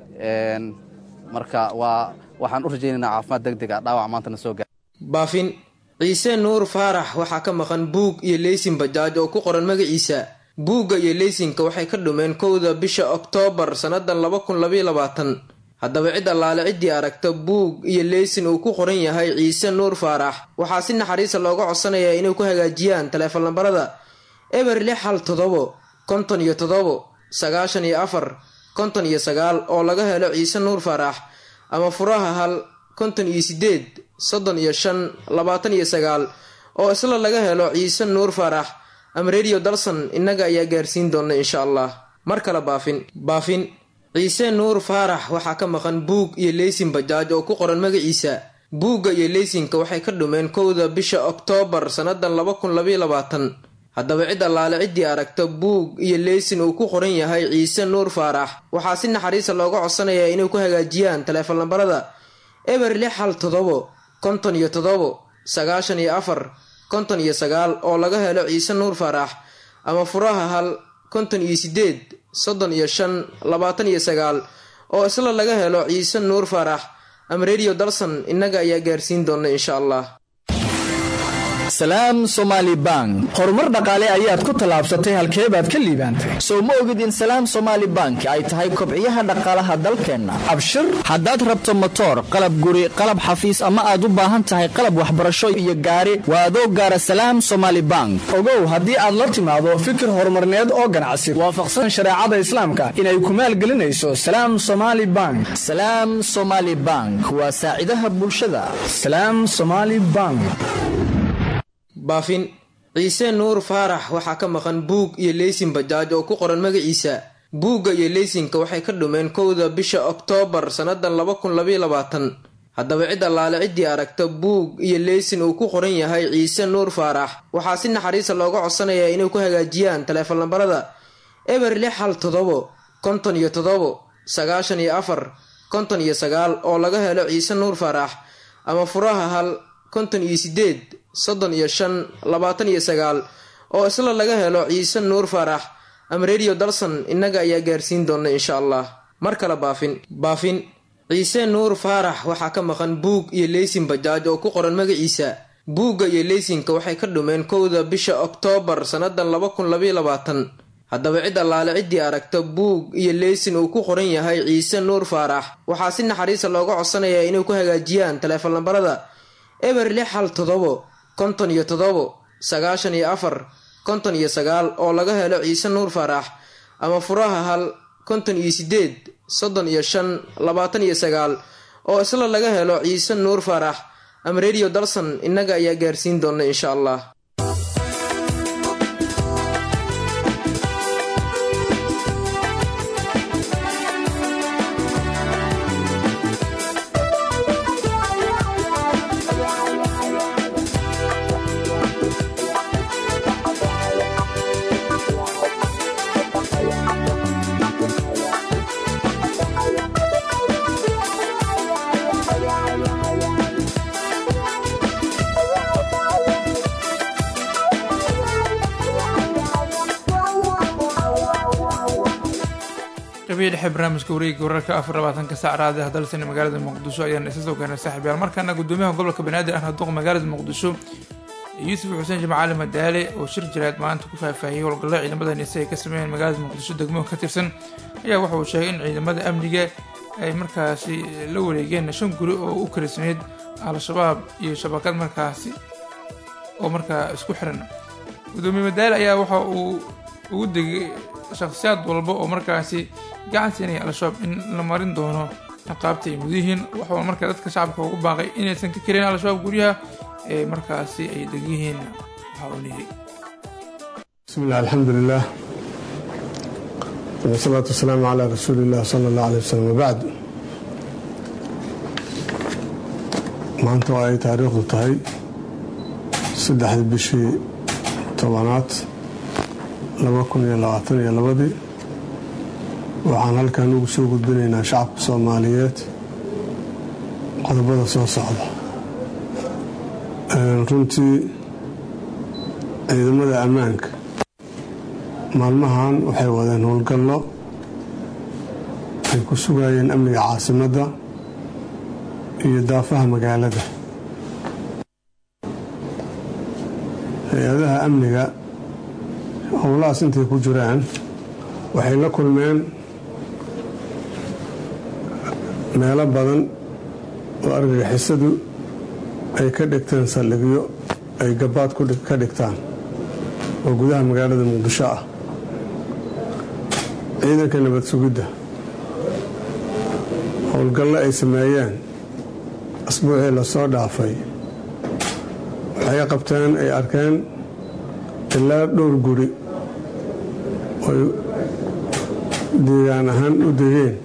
Speaker 12: marka waa waxaan u rajaynaynaa caafimaad deg deg ah dhaawac maantana soo gaar
Speaker 13: baafin ciise nuur faarax waxaa ka maqan buug iyo leysin bajaaj oo ku qoran magaciisa buugga iyo leysinka waxay ka dhumeen kowda bisha oktoobar sannadan laba kun labaiyo labaatan haddaba cid allaale ciddii aragta buug iyo leysin uu ku qoran yahay ciise nuur faarax waxaa si naxariisa looga codsanayaa inay ku hagaajiyaan taleefon lambarada eber lix hal todobo konton iyo todobo sagaashan iyo afar konton iyo sagaal oo laga helo ciise nuur faarax ama furaha hal konton iyo sideed soddon iyo shan labaatan iyo sagaal oo isla laga helo ciise nuur faarax ama rediyo dalsan innaga ayaa gaarsiin doona insha allah mar kale baafin baafin ciise nuur faarax waxaa ka maqan buug iyo leysin bajaaj oo ku qoran magaciisa buugga iyo leysinka waxay ka dhumeen kowda bisha oktoobar sannadan laba kun labaiyo labaatan haddaba cid allaale ciddii aragta buug iyo leysin uu ku qoran yahay ciise nuur faarax waxaa si naxariisa looga codsanayaa inay ku hagaajiyaan taleefon lambarada eber lix hal todobo konton iyo todobo sagaashan iyo afar konton iyo sagaal oo laga helo ciise nuur faarax ama furaha hal konton iyo sideed soddon iyo shan labaatan iyo sagaal oo isla laga helo ciise nuur faarax ama rediyo dalsan innaga ayaa gaarsiin doona insha allah
Speaker 14: salaam somaali bank horumar dhaqaale ayaad ku tallaabsatay halkee baad ka liibaantay sow ma ogid in salaam somaali bank ay tahay kobciyaha dhaqaalaha dalkeenna abshir haddaad rabto motoor qalab guri qalab xafiis ama aad u baahan tahay qalab waxbarasho iyo gaari waa adoo gaara salaam somaali bank
Speaker 2: ogow haddii aad la timaado fikir horumarneed oo ganacsi waafaqsan shareecada islaamka inay ku maalgelinayso salaam somaali bank
Speaker 14: salaam somaali bank waa saacidaha bulshada
Speaker 2: salaam somaali bank
Speaker 13: baafin ciise nuur faarax waxaa ka maqan buug iyo leysin bajaaj oo ku qoran magaciisa buugga iyo leysinka waxay ka dhumeen kowda bisha oktoobar sannadan laba kun labaiyo labaatan haddaba cid allaale ciddii aragta buug iyo leysin uu ku qoran yahay ciise nuur faarax waxaa si naxariisa looga codsanayaa inay ku hagaajiyaan taleefon lambarada eber lix hal todobo konton iyo todobo sagaashan iyo afar konton iyo sagaal oo laga helo ciise nuur faarax ama furaha hal konton iyo sideed soddon iyo shan labaatan iyo sagaal oo isla laga helo ciise nuur faarax ama radio dalson innaga ayaa gaarsiin doona insha allah mar kale baafin baafin ciise nuur faarax waxaa ka maqan buug iyo leysin bajaaj oo ku qoran magaciisa buugga iyo leysinka waxay ka dhumeen kowda bisha oktoobar sannadan laba kun labaiyo labaatan haddaba cid allaale ciddii aragta buug iyo leysin uu ku qoran yahay ciise nuur faarax waxaa si naxariisa looga codsanayaa inay ku hagaajiyaan taleefon lambarada eber lix hal todobo konton iyo todobo sagaashan iyo afar konton iyo sagaal oo laga helo ciise nuur faarax ama furaha hal konton iyo sideed soddon iyo shan labaatan iyo sagaal oo isla laga helo ciise nuur faarax ama radio dalson innaga ayaa gaarsiin doona insha allah
Speaker 1: qabiya dhexe barnaamijka wareegga wararka afar labaatanka saac raadiah dalsani magaalada muqdisho ayaana isa soo gaarnay saaxiibyaal markaana gudoomiyaha gobolka banaadir ahna duqa magaalada muqdisho yuusuf xuseen jimcaali madaale oo shir jireed maanta ku faahfaahiyey howlgalla ciidamada nise ay ka sameeyeen magaalada muqdisho degmo ka tirsan ayaa waxa uu sheegay in ciidamada amniga ay markaasi la wareegeen shan guri oo u karisneyd al-shabaab iyo shabakad markaasi oo markaa isku xiran gudoomiye madaale ayaa waxa uu ugu degay shakhsiyaad walba oo markaasi gacan siinaya al-shabaab in la marin doono ciqaabta ay mudiyihiin waxaa markaa dadka shacabka ugu baaqay inaysan ka karin al-shabaab guryaha ee markaasi ay degyihiin waxa uu leeyahay
Speaker 11: bismillahi alxamdulilah wasalaatu wasalaamu calaa rasuuli illah sala allah alay wasalam wabacd maanta oo ay taariikhdu tahay saddexdii bishii tobanaad laba kun iyo labaatan iyo labadii waxaan halkan ugu soo gudbinaynaa shacabka soomaaliyeed qodobada soo socda runtii ciidamada ammaanka maalmahan waxay wadeen howlgallo ay ku sugayeen amniga caasimadda iyo daafaha magaalada hay-adaha amniga howlahaas intay ku jiraan waxay la kulmeen meelo badan oo argagixisadu ay ka dhigteen saldhigyo ay gabaad ka dhigtaan oo gudaha magaalada muqdisho ah ciidanka nabad sugidda howlgallo ay sameeyeen asbuucii lasoo dhaafay waxay qabteen ay arkeen ilaa dhowr guri oy deegaan ahaan u degeen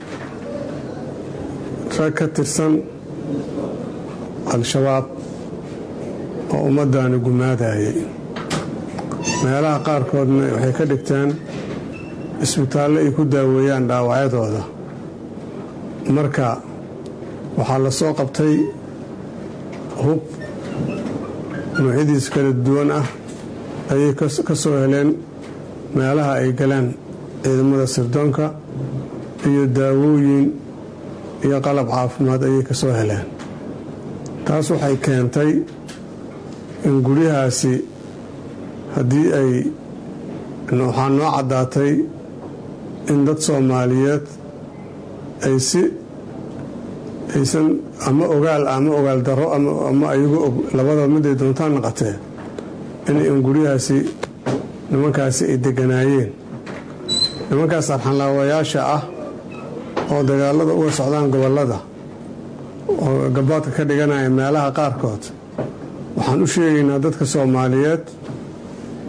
Speaker 11: rag ka tirsan al-shabaab oo ummaddaani gumaadayay meelaha qaarkoodna waxay ka dhigteen isbitaallo ay ku daaweeyaan dhaawacyadooda marka waxaa la soo qabtay hub noocyadiis kala duwan ah ayay ka soo heleen meelaha ay galeen ciidamada sirdoonka iyo daawooyin iyo qalab caafimaad ayay ka soo heleen taas waxay keentay in guryahaasi haddii ay waxaa noo caddaatay in dad soomaaliyeed ay si aysan ama ogaal ama ogaal darro ama ayagu og labada miday doontaan naqatee in guryahaasi nimankaasi ay deganaayeen nimankaas arxanlaawayaasha ah oo dagaalada uga socdaan gobollada oo gabaadka ka dhiganaya meelaha qaarkood waxaan u sheegaynaa dadka soomaaliyeed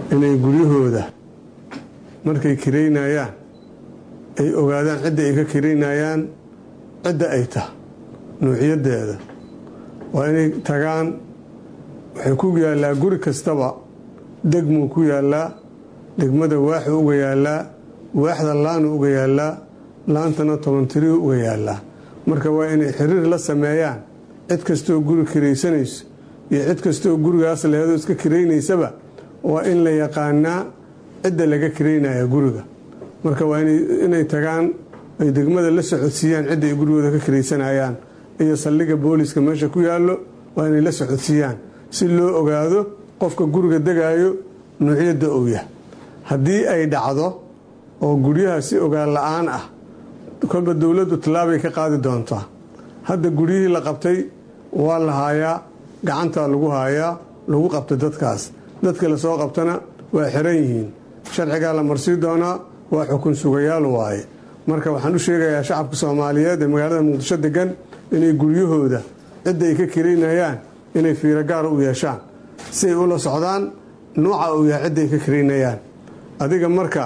Speaker 11: inay guryahooda markay kiraynayaan ay ogaadaan cidda ay ka kiraynayaan cidda ay tahay nuuciyadeeda waa inay tagaan waxay ku yaallaa guri kastaba degmuu ku yaallaa degmada waaxuu uga yaallaa waaxda laanu uga yaallaa laantana tobantiriu uga yaallaa marka waa inay xiriir la sameeyaan cid kastoo guri kiraysanayso iyo cid kastoo gurigaas leheedoo iska kiraynaysaba waa in la yaqaanaa cidda laga kiraynaya guriga marka waa inay tagaan ay degmada la socodsiiyaan cidda ay gurigooda ka kiraysanayaan iyo saldhiga booliska meesha ku yaallo waa inay la socodsiiyaan si loo ogaado qofka guriga degaayo nuucyadda uu yahay haddii ay dhacdo oo guryaha si ogaan la-aan ah kolba dowladdu tallaabay ka qaadi doontaa hadda guryihii la qabtay waa la haayaa gacantaa lagu haayaa lagu qabtay dadkaas dadka lasoo qabtana waa xiran yihiin sharcigaa la marsii doonaa waa xukun sugayaal waaye marka waxaan u sheegayaa shacabka soomaaliyeed ee magaalada muqdisho degan inay guryahooda cidda ay ka kiraynayaan inay fiiro gaara u yeeshaan si ay ula socdaan nuuca uu yahay cidda ay ka kiraynayaan adiga marka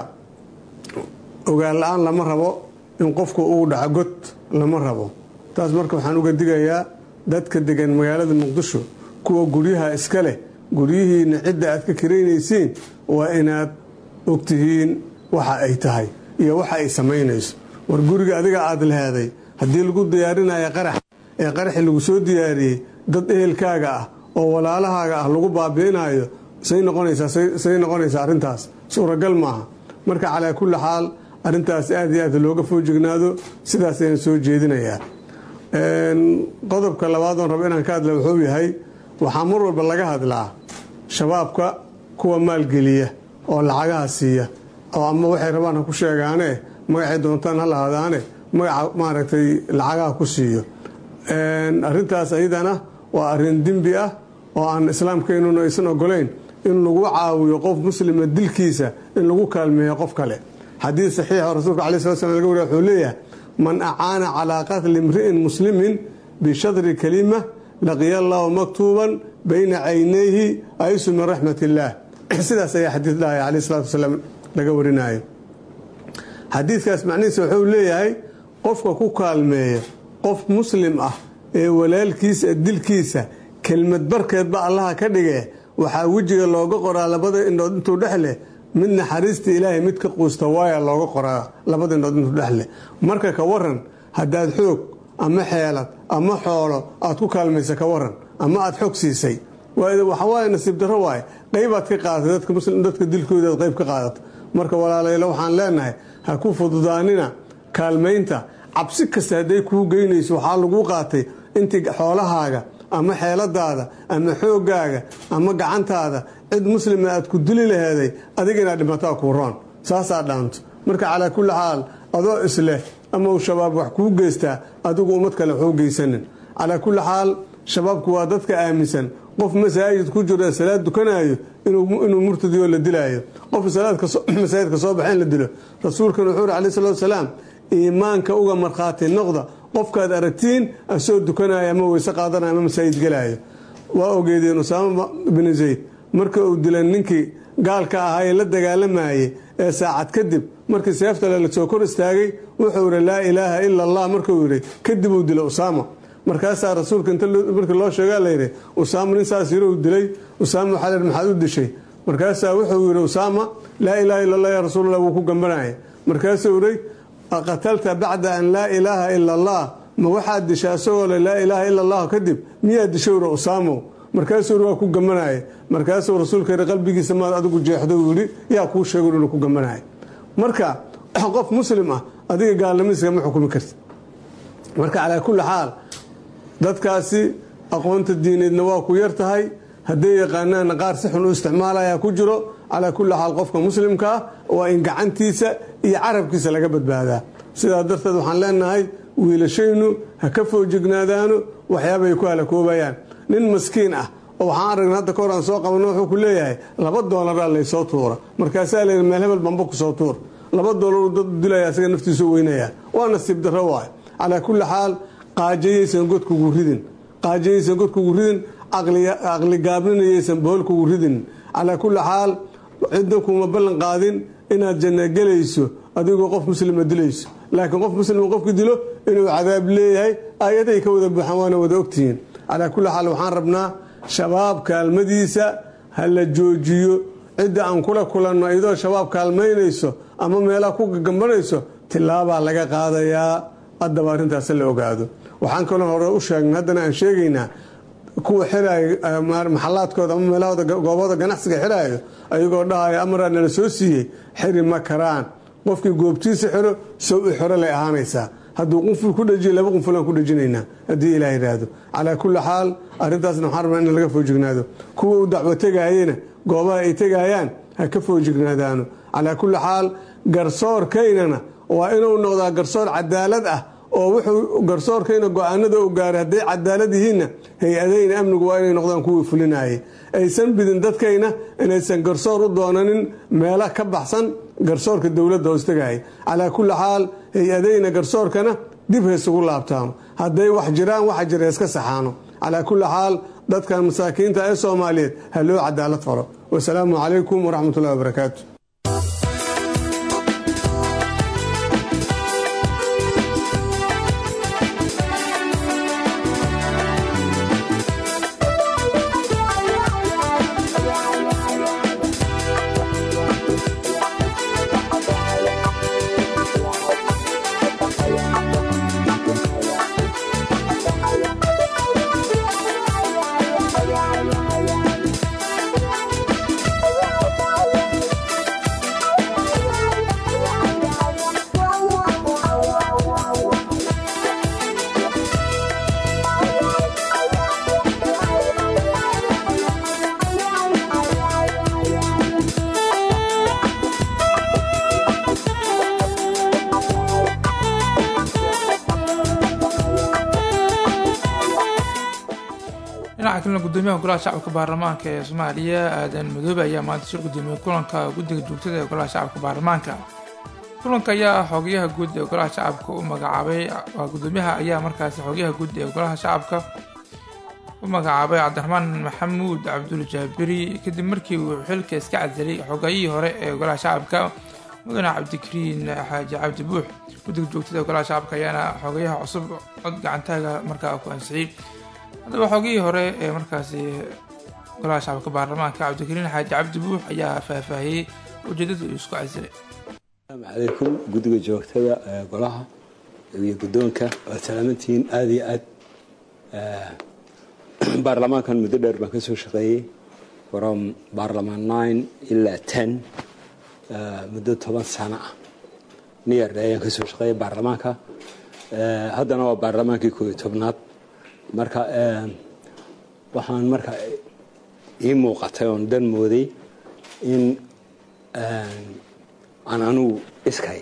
Speaker 11: ogaan la-aan lama rabo in qofku uu dhaco god lama rabo taas marka waxaan uga digayaa dadka degan magaalada muqdisho kuwa guryaha iska leh guryihiina cidda aad ka kiraynaysiin waa inaad ogtihiin waxa ay tahay iyo waxa ay samaynayso war guriga adiga aada leheeday haddii lagu diyaarinayo qarax ee qaraxi lagu soo diyaariyey dad ehelkaaga ah oo walaalahaaga ah lagu baabi'inayo say noqonaysaasay noqonaysaa arrintaas suuragal maaha marka calaa kulli xaal arrintaas aad iyo aad looga foojignaado sidaas ayaan soo jeedinayaa qodobka labaadoon rabo inaan ka hadla wuxuu yahay waxaa mar walba laga hadlaa shabaabka kuwa maalgeliya oo lacagaha siiya oo ama waxay rabaan ha ku sheegaane magacay doontaan ha lahadaane magaca maaragtay lacagaha ku siiyo arrintaas ayadana waa arrin dembi ah oo aan islaamkeennuna aysan ogolayn in lagu caawiyo qof muslima dilkiisa in lagu kaalmeeyo qof kale xadiid saxiixa rasuulka alai slat slam laga wariya wuxuu leeyahay man acaana calaa qatli imri'in muslimin bishadri kalima laqiya allahu maktuuban bayna caynayhi aysu min raxmat illaah sidaas ayaa xadiid dhahaya caleyh salatu wasalaam laga warinayo xadiidkaas macnihiisa wuxuu leeyahay qofka ku kaalmeeya qof muslim ah ee walaalkiisa dilkiisa kelmad barkeedba allaha ka dhige waxaa wejiga looga qoraa labada indhood intuu dhex leh mid naxariista ilaahay mid ka quusta waaya looga qoraa labada indhood intuu dhex leh marka ka waran haddaad xoog ama xeelad ama xoolo aad ku kaalmaysa ka waran ama aad xog siisay waxawaaye nasiib darro waaye qaybaad ka qaadatay dadka dilkoodaad qayb ka qaadata marka walaalaylo waxaan leenahay ha ku fududaanina kaalmaynta cabsi kasta hadday kuu geynayso waxaa laguu qaatay intii xoolahaaga ama xeeladaada ama xoogaaga ama gacantaada cid muslima aad ku dili laheeday adiga inaad dhimataa kuu roon saasaa dhaanto marka calaa kulli xaal adoo isleh ama uu shabaab wax kuu geystaa adigu ummad kale waxu geysanin calaa kulli xaal shabaabku waa dadka aaminsan qof masaajid ku jiro salaad dukanayo inuu murtadiyo la dilaayo qof masaajidka soo baxeen la dilo rasuulkan wuxuu uri alai salatu wasalaam iimaanka uga markhaati noqda qofkaad aragtiin asoo dukanaya ama weyse qaadanaya ama masaajid gelaayo waa ogeedeen usaama binu zayd marka uu dilan ninkii gaalka ahaa ee la dagaalamayey ee saacad kadib markii seeftale lasoo kor istaagay wuxuu yidhi laa ilaaha ila allah markuu yidhi kadib uu dila usaama markaasaa rasuulka inta markii loo sheegaa layidhi usaama nin saas yiruu dilay usaama waxaa layidhi maxaad u dishay markaasaa wuxuu yidhi usaama laa ilaaha illa allah yaa rasuulallah wuu ku gambanaya markaasuu yidhi qatalta bacda an laa ilaaha ila allah ma waxaad dishay asagoo le laa ilaaha ila allah kadib miyaad dishay uri usaamow markaasuu yidhi waa ku gambanaya markaasuu rasuulka yidhi qalbigiisa maad adigu jeexdo uu yidhi yaa kuu sheegay inuu ku gambanaya marka qof muslim ah adiga gaalnimadiisa kama xukumi karti marka calaa kulli xaal dadkaasi aqoonta diineedna waa ku yar tahay hadday yaqaanaana qaar si xun u isticmaalaya ku jiro calaa kulli xaal qofka muslimka ah waa in gacantiisa iyo carabkiisa laga badbaadaa sidaa darteed waxaan leenahay wiilashaynu ha ka foojignaadaano waxyaabay ku halakoobayaan nin maskiin ah oo waxaan aragna hadda kahor aan soo qabano wuxuu ku leeyahay laba doolaraa laysoo tuura markaasaa layidhi meel hebel bamba kusoo tuur laba doolaruu dad dilaya asaga naftiisu weynaya waa nasiib darro waay calaa kulli xaal qaajayaysan godkugu ridin qaajayaysan godkugu ridin caqli gaabninayaysan boholkugu ridin calaa kulli xaal cidna kuma ballan qaadin inaad janna gelayso adigoo qof muslima dilayso laakiin qof muslima qofki dilo inuu cadaab leeyahay aayaday ka wada buuxaan waana wada ogtihiin calaa kulli xaal waxaan rabnaa shabaab kaalmadiisa ha la joojiyo cidda aan kula kulanno iyadoo shabaab kaalmaynayso ama meelaha ku gagambanayso tilaabaa laga qaadayaa haddaba arrintaas la ogaado waxaan kaloo hore u sheegnay haddana aan sheegaynaa kuwa xiraayo maxalaadkooda ama meelahooda goobahooda ganacsiga xiraayo ayagoo dhahaya amaraa nala soo siiyey xiri ma karaan qofkii goobtiisa xiro sow i xoro lay ahaanaysaa hadduu qunful ku dhajiyo laba qunfulaan ku dhajinaynaa haddii ilaah yidhaahdo calaa kulli xaal arrintaasna waxaan rabnaa in laga foojignaado kuwa u dacwo tegayena goobaha ay tegayaan ha ka foojignaadaano calaa kulli xaal garsoorkaynana waa inuu noqdaa garsoor cadaalad ah oo wuxuu garsoorkayna go-aanada u gaaray hadday cadaalad yihiinna hay-adayna amnigu waa inay noqdaan kuwii fulinayay aysan bidin dadkayna inaysan garsoor u doonanin meelo ka baxsan garsoorka dowladda hoostagaya calaa kulli xaal hay-adayna garsoorkana dib haysugu laabtaano hadday wax jiraan waxa jira iska saxaano calaa kulli xaal dadkan masaakiinta ee soomaaliyeed ha loo cadaalad faro wasalaamu calaykum waraxmatullahi wabarakaatu
Speaker 1: dhinaca kalena gudoomiyaha golaha shacabka baarlamaanka ee soomaaliya aadan madoobe ayaa maanta shir gudoomiyey kulanka guddiga joogtada ee golaha shacabka baarlamaanka kulanka ayaa xoogayaha guud ee golaha shacabka u magacaabay waa gudoomiyaha ayaa markaasi xoogayaha guud ee golaha shacabka u magacaabay cabdiraxmaan maxamuud cabdul jaabiri kadib markii uu xilka iska cadalay xoogayihii hore ee golaha shacabka mudane cabdikariin xaaji cabdi buux guddiga joogtada ee golaha shacabka ayaana xoogayaha cusub cod gacantaaga markaa ku ansixiyey haddaba xoogihii hore ee markaasi golaha shacabka baarlamaanka cabdikariin xaaji cabdi buux ayaa faahfaahiyey ujeedada uu isku casilay
Speaker 15: asalaamu calaykum guddiga joogtada ee golaha iyo guddoonka waad salaamantihiin aada iyo aad baarlamaankan muddo dheer baan ka soo shaqeeyey from baarlamaan nine ilaa ten muddo toban sano ah niyar ayaan ka soo shaqeeyay baarlamaanka haddana waa baarlamaankii koob iyo tobnaad marka waxaan marka ii muuqatay oon dan mooday in aan anugu iskay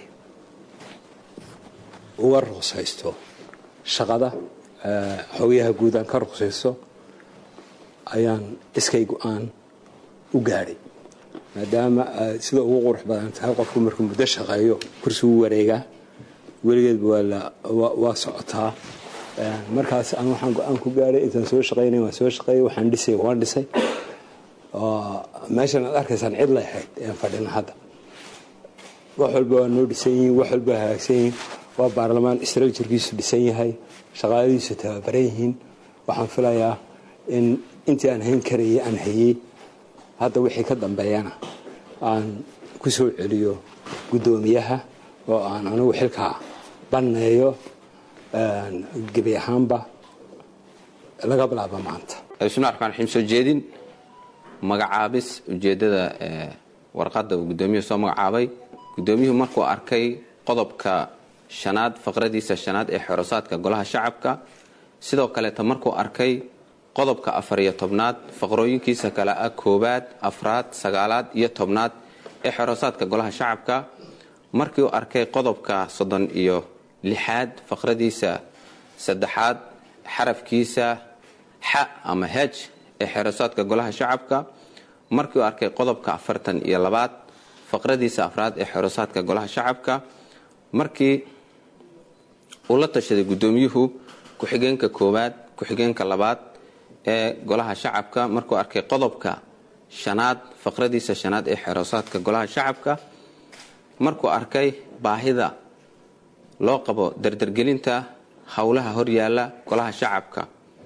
Speaker 15: uga ruqsaysto shaqada xogayaha guud aan ka ruqsaysto ayaan iskay go-aan u gaadhay maadaama sida ugu qurux badan tahay qofku markuu muddo shaqeeyo kursi u wareegaa weligeedba waa socotaa markaas aan waxaan go-aan ku gaadhay intaan soo shaqaynay waan soo shaqeeyay waxaan dhisay waan dhisay meeshan aad arkaysaan cid lay ahayd aan fadhina hadda wax walba waa noo dhisan yihiin wax walba hagaagsan yihiin waa baarlamaan structurekiisu dhisan yahay shaqaaladiisu tababaran yihiin waxaan filayaa in intii aan hayn karayay aan hayey hadda wixii ka dambeeyana aan ku soo celiyo guddoomiyaha oo aan anigu xilkaa banneeyo gebi ahaanba laga bilaabo maanta
Speaker 16: bismillahi raxmaan raxiim soo jeedin magacaabis ujeeddada warqadda uu guddoomiyuhu soo magacaabay guddoomiyuhu markuu arkay qodobka shanaad faqradiisa shanaad ee xorosaadka golaha shacabka sidoo kaleeta markuu arkay qodobka afar iyo tobnaad faqrooyinkiisa kale ah koowaad afraad sagaalaad iyo tobnaad ee xorosaadka golaha shacabka markii uu arkay qodobka soddon iyo lixaad faqradiisa saddexaad xarafkiisa xa ama hej ee xeerasaadka golaha shacabka markii uu arkay qodobka afartan iyo labaad faqradiisa afraad ee xeerasaadka golaha shacabka markii uu la tashaday guddoomiyuhu ku-xigeenka koowaad ku-xigeenka labaad ee golaha shacabka markuu arkay qodobka shanaad faqradiisa shanaad ee xeroosaadka golaha shacabka markuu arkay baahida loo qabo dardargelinta howlaha horyaala golaha shacabka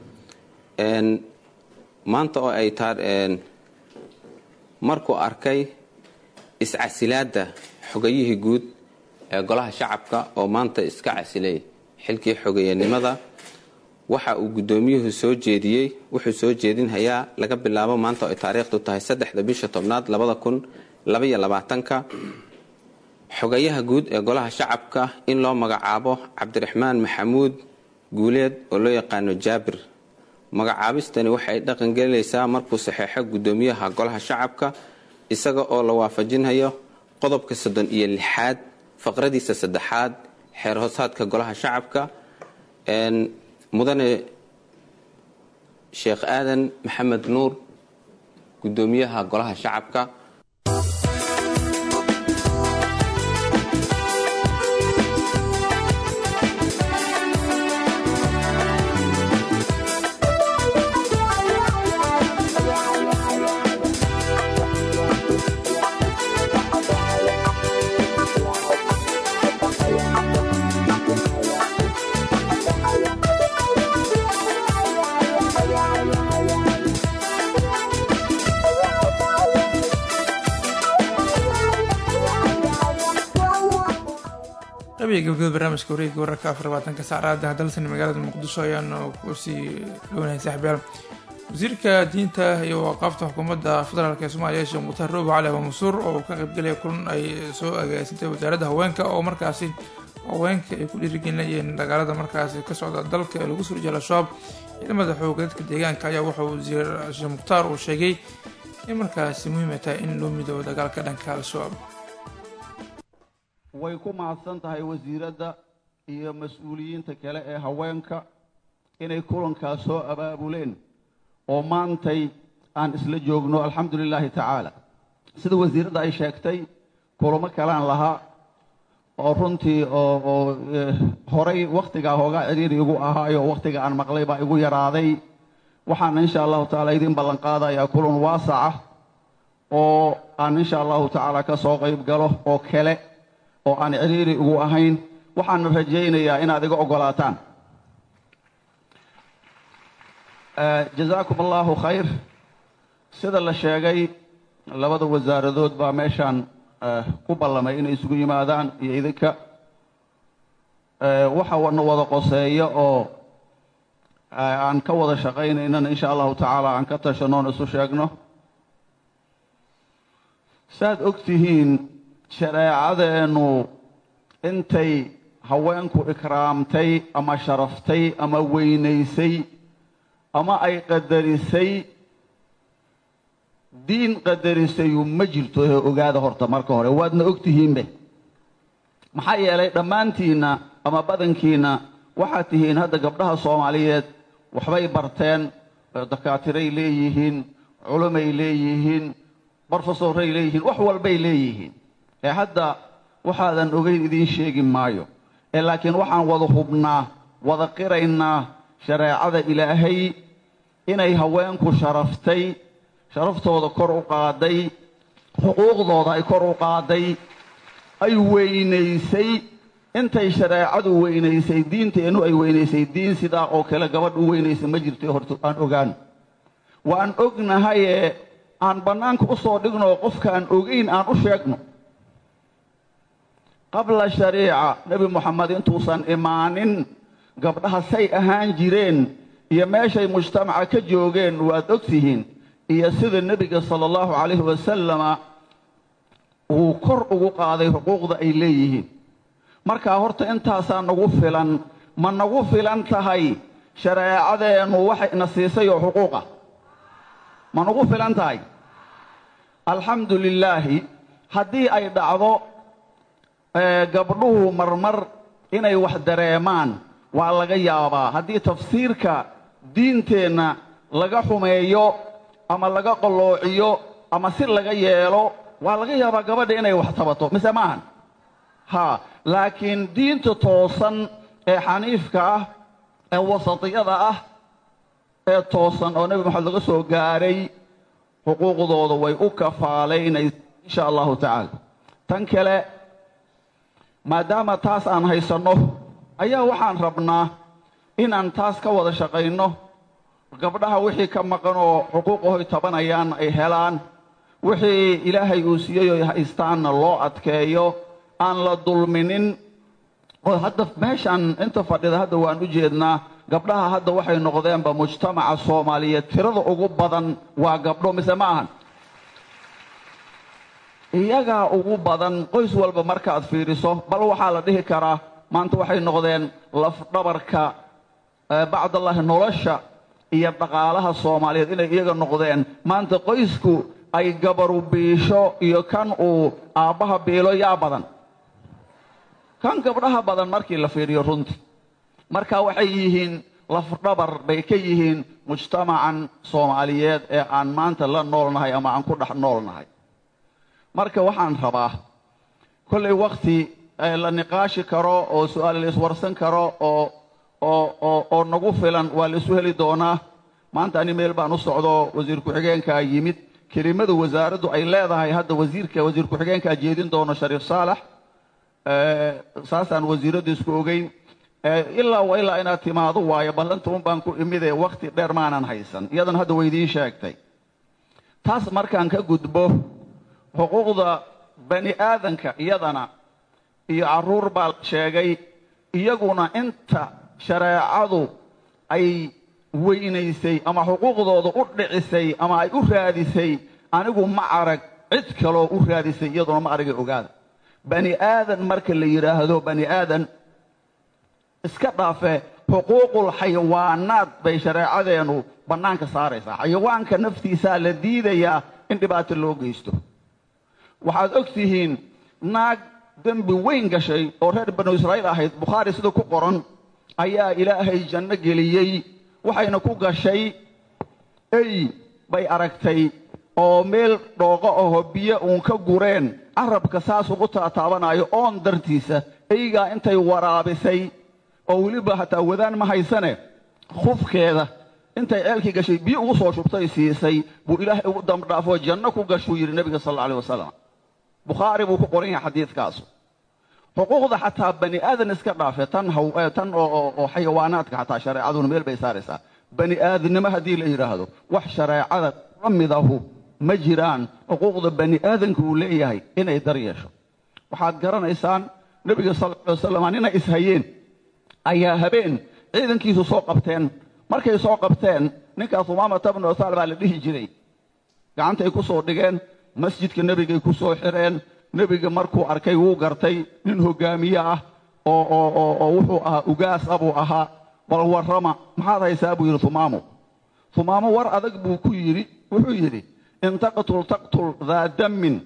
Speaker 16: maanta oo ay taa markuu arkay iscasilaadda xogayihii guud ee golaha shacabka oo maanta iska casilay xilkii xogeeyanimada waxa uu guddoomiyuhu soo jeediyey wuxuu soo jeedinhayaa laga bilaabo maanta oo ay taariikhdu tahay saddexda bisha tobnaad labada kun labaiyo labaatanka xogayaha guud ee golaha shacabka in loo magacaabo cabdiraxmaan maxamuud guuleed oo loo yaqaano jaabir magacaabistani waxay dhaqangelinaysaa markuu saxeexo guddoomiyaha golaha shacabka isaga oo la waafajinhayo qodobka soddon iyo lixaad faqradiisa saddexaad xeer hoosaadka golaha shacabka mudane sheekh aadan maxamed nuur guddoomiyaha golaha shacabka
Speaker 1: qabiga gabagabada barnaamijka wareegga wararka afar labaatanka saacraada dalsan magaalada muqdisho ayaanu kusii dhownahay saaxiibyaal wasiirka diinta iyo waqaafta xukuumadda federaalk ee soomaaliya sheekh mukhtaar roobo cali abamansuur oo ka qaybgelaya kulan ay soo agaasintay wasaaradda haweenka oo markaasi haweenka ay ku dhiirigelinayeen dagaalada markaasi ka socda dalka ee lagu soo rijiya al-shabaab ciidamada xooga dadka deegaanka ayaa wuxuu wasiir sheekh mukhtaar uu sheegay in markaasi muhiima tahay in loo midoobo dagaalka dhanka al-shabaab
Speaker 17: way ku mahadsan tahay wasiiradda iyo mas-uuliyiinta kale ee haweenka inay kulankaas soo abaabuleen oo maantay aan isla joogno alxamdu lilaahi tacaala sida wasiiradda ay sheegtay kulamo kalaan lahaa oo runtii oo oo horay wakhtigaa hoogaa ciriiri igu ahaayo wakhtiga aan maqlay baa igu yaraaday waxaan insha allahu tacaala idin ballan qaadayaa kulan waasaca oo aan insha allahu tacaala ka soo qayb galo oo kale oo aan ciriiri ugu ahayn waxaana rajaynayaa inaad iga oggolaataan jazaakum allahu khayr sida la sheegay labada wasaaradood baa meeshaan ku ballamay inay isugu yimaadaan iyo idinka waxa na wada qoseeya oo aan ka wada shaqaynaynana insha allahu tacaala aan ka tashanoon isu sheegno saaad og tihiin shareecadeennu intay haweenku ikraamtay ama sharaftay ama weynaysay ama ay qadarisay diin qadarisayu ma jirto ee ogaada horta marka hore waadna og tihiinbe maxaa yeelay dhammaantiinna ama badankiinna waxaad tihiin hadda gabdhaha soomaaliyeed waxbay barteen dakaatiray leeyihiin culumay leeyihiin brofesoray leeyihiin wax walbay leeyihiin ee hadda waxaadan ogeyn idiin sheegi maayo ee laakiin waxaan wada hubnaa wada qiraynaa shareecada ilaahay inay haweenku sharaftay sharaftooda kor u qaaday xuquuqdooda ay kor u qaaday ay weynaysay intay shareecadu weynaysay diinteennu ay weynaysay diin sidaa oo kale gabadh u weynaysa ma jirto horta aan ogaano waan ognahayee aan bannaanka u soo dhigno qofkaan ogeyn aan u sheegno qabla shariica nebi moxamed intuusan imaanin gabdhaha say ahaan jireen iyo meeshay mujtamaca ka joogeen waad og tihiin iyo sida nebiga sala allahu calayhi wasalama uu kor ugu qaaday xuquuqda ay leeyihiin markaa horta intaasaa nagu filan ma nagu filan tahay shareecadeennu waxayna siisay oo xuquuqa ma nagu filan tahay alxamdu lilaahi haddii ay dhacdo gabdhuhu marmar inay wax dareemaan waa laga yaabaa haddii tafsiirka diinteenna laga xumeeyo ama laga qalloociyo ama si laga yeelo waa laga yaabaa gabadha inay wax tabato mise maahan haa laakiin diinta toosan ee xaniifka ah ee wasatiyada ah ee toosan oo nebi maxamed laga soo gaaray xuquuqdooda way u kafaalaynaysa insha allahu tacaala tan kale maadaama taas aan haysanno ayaa waxaan rabnaa inaan taas ka wada shaqayno gabdhaha wixii ka maqan oo xuquuqahoy tabanayaan ay helaan wixii ilaahay uu siiyey oy haystaanna loo adkeeyo aan la dulminin oo hadda meeshaan inta fadhida hadda waan u jeednaa gabdhaha hadda waxay noqdeenba mujtamaca soomaaliyeed tirada ugu badan waa gabdho mise ma ahan iyagaa ugu badan qoys walba markaad fiiriso bal waxaa la dhihi karaa maanta waxay noqdeen lafdhabarka bacdallahi nolosha iyo dhaqaalaha soomaaliyeed inay iyaga noqdeen maanta qoysku ay gabaru biisho iyo kan uu aabbaha biilo yaa badan kan gabdhaha badan markii la fiiriyo runtii marka waxay yihiin lafdhabar bay ka yihiin mujtamacan soomaaliyeed ee aan maanta la noolnahay ama aan ku dhex noolnahay marka waxaan rabaa kollay wakti la niqaashi karo oo su-aal la iswarsan karo oo oo oo oo nagu filan waa la isu heli doonaa maanta ani meel baan u socdo wasiir ku-xigeenkaa yimid kelimada wasaaraddu ay leedahay hadda wasiirka wasiir ku-xigeenkaa jeedin doono shariif saalax saasaan wasiiraddu isku ogeyn ilaa wa ilaa inaad timaado waayo ballanta un baan ku imidee wakti dheer maanan haysan iyadan hadda waydiin sheegtay taas markaan ka gudbo xuquuqda bani aadanka iyadana iyo carruur baa la sheegay iyaguna inta shareecadu ay weynaysay ama xuquuqdooda u dhicisay ama ay u raadisay anigu ma arag cid kaloo u raadisay iyaduna ma aragay ogaada bani aadan marka la yidhaahdo bani aadan iska dhaafe xuquuqul xayawaanaad bay shareecadeennu bannaanka saaraysaa xayawaanka naftiisaa la diidayaa in dhibaato loo geysto waxaad og tihiin naag dembi weyn gashay oo reer banu israa'iil ahayd bukhaari sida ku qoran ayaa ilaahay janno geliyey waxayna ku gashay ey bay aragtay oo meel dhooqo aho biyo uun ka gureen carabka saas ugu taataabanaayo oon dartiisa eygaa intay waraabisay oo weliba hataa wadaan ma haysane khufkeeda intay ceelkii gashay biyo ugu soo shubtay siisay buu ilaahay ugu dambdhaafoo janno ku gashuu yidhi nebiga sal alla alih wasalam bukhaari buu ku qoran yahay xadiidkaasu xuquuqda xataa bani aadan iska dhaafe tan haw tan oo xayawaanaadka xataa shareecaduna meel bay saaraysaa bani aadannimo haddii la yidhaahdo wax shareecada la midahu ma jiraan xuquuqda bani aadanka uu leeyahay inay dar yeesho waxaad garanaysaan nebiga sal alla alay wasalam ninay ishayeen ayaa habeen ciidankiisu soo qabteen markay soo qabteen ninkaas umaamata bnu usaal baa la dhihi jiray gacantay ku soo dhigeen masjidka nebigay ku soo xireen nebiga markuu arkay wuu gartay nin hogaamiye ah oo oo oo oo wuxuu ahaa ugaas ah buu ahaa bal warrama maxaad haysaa buu yidhi humaamo humaamo war adag buu ku yidhi wuxuu yidhi in taqtul taqtul daa dammin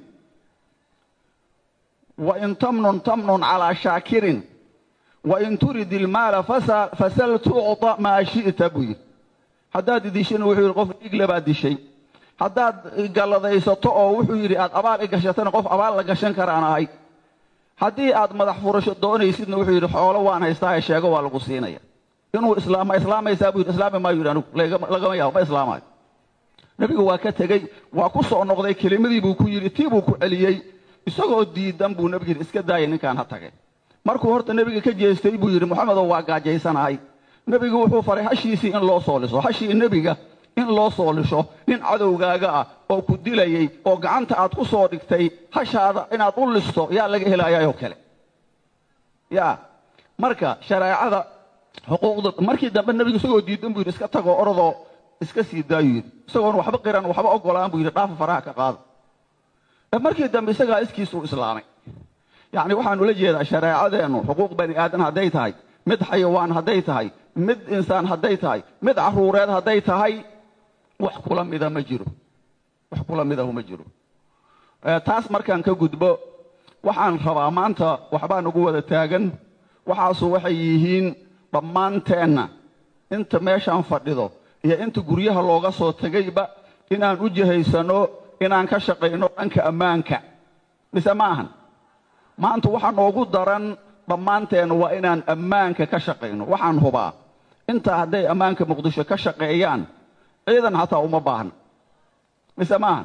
Speaker 17: wa in tamnun tamnun calaa shaakirin wain turid ilmaala fasal tucطa maa shi'ta buu yidhi haddaad idishana wuxuu yidhi qof dhiigle baad dishay haddaad galladaysato oo wuxuu yidhi aad abaal i gashatana qof abaal la gashan karaan ahay haddii aad madax furasho doonaysidna wuxuu yidhi xoolo waan haystaahe sheego waa lagu siinaya inuu islaama islaamaysaa buu yidhi islaami maayo yidhi anigu lagama yaabo ma islaamayo nebigu waa ka tegey waa ku soo noqday kelimadii buu ku yidhi tii buu ku celiyey isagoo diidan buu nebigu yidhi iska daaya ninkaan ha tagay markuu horta nebiga ka jeestay buu yidhi moxamedow waa gaajaysanahay nebigu wuxuu faray hashiisii in loo soo liso hashii nebiga in loo soo lisho nin cadowgaaga ah oo ku dilayay oo gacanta aad ku soo dhigtay hashaada inaad u listo yaa laga helayaayoo kale yaa marka shareecada xuquuqda markii dambe nebigu isagoo diidan buu yidhi iska tagoo orodoo iska sii daayuu yidhi isagoon waxba qiran waxba ogolaan buu yidhi dhaafa faraha ka qaada markii dambe isagaa iskiisuu islaamay yacni waxaan ula jeedaa shareecadeennu xuquuq bani aadan hadday tahay mid xayawaan hadday tahay mid insaan hadday tahay mid carruureed hadday tahay wax kula mida ma jiro wax kula midahu ma jiro taas markaan ka gudbo waxaan rabaa maanta waxbaa nagu wada taagan waxaasu waxay yihiin dhammaanteenna inta meeshaan fadhido iyo inta guryaha looga soo tegayba inaan u jihaysano inaan ka shaqayno dhanka ammaanka mise ma ahan maanta waxaa noogu daran dhammaanteen waa inaan ammaanka ka shaqayno waxaan hubaa intaa hadday ammaanka muqdisho ka shaqeeyaan ciidan xataa uma baahna mise maaha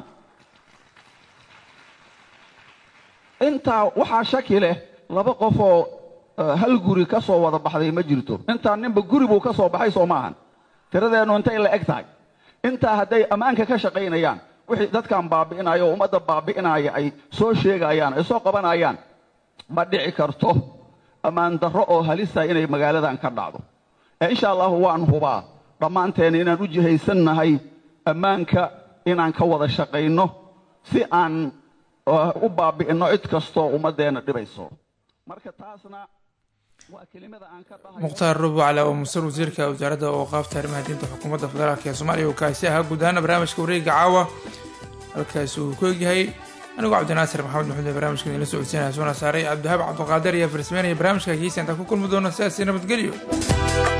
Speaker 17: intaa waxaa shaki leh laba qof oo hal guri ka soo wada baxday ma jirto intaa ninba guri buu ka soo baxay soo maahan tiradeennu intay la eg tahay intaa hadday ammaanka ka shaqaynayaan wixii dadkan baabi'inaya oo ummadda baabi'inaya ay soo sheegayaan ay soo qabanayaan ma dhici karto ammaan darro oo halisa inay magaaladan ka dhacdo ee insha allahu waan hubaa dhammaanteena inaan u jihaysannahay ammaanka inaan ka wada shaqayno si aan u baabi'inno cid kastoo ummaddeena dhibayso marka taasna
Speaker 1: mukhtaar rubu cali oo musar wasiirka wasaaradda ooqaafta arrimaha diinta xukuumadda federaalk ee soomaaliya uu kaasi ahaa guud ahaana barnaamijka wareega caawa halkaasi uu ku egyahay anigoo cabdinaasir maxamed maxuud ee barnaamijka idinla socodsiinaya soona saaray cabdihaab cabdiqaadir iyo farsmeen iyo barnaamijka kiisa intaan ku kulmi doono sidaasi nabadgelyo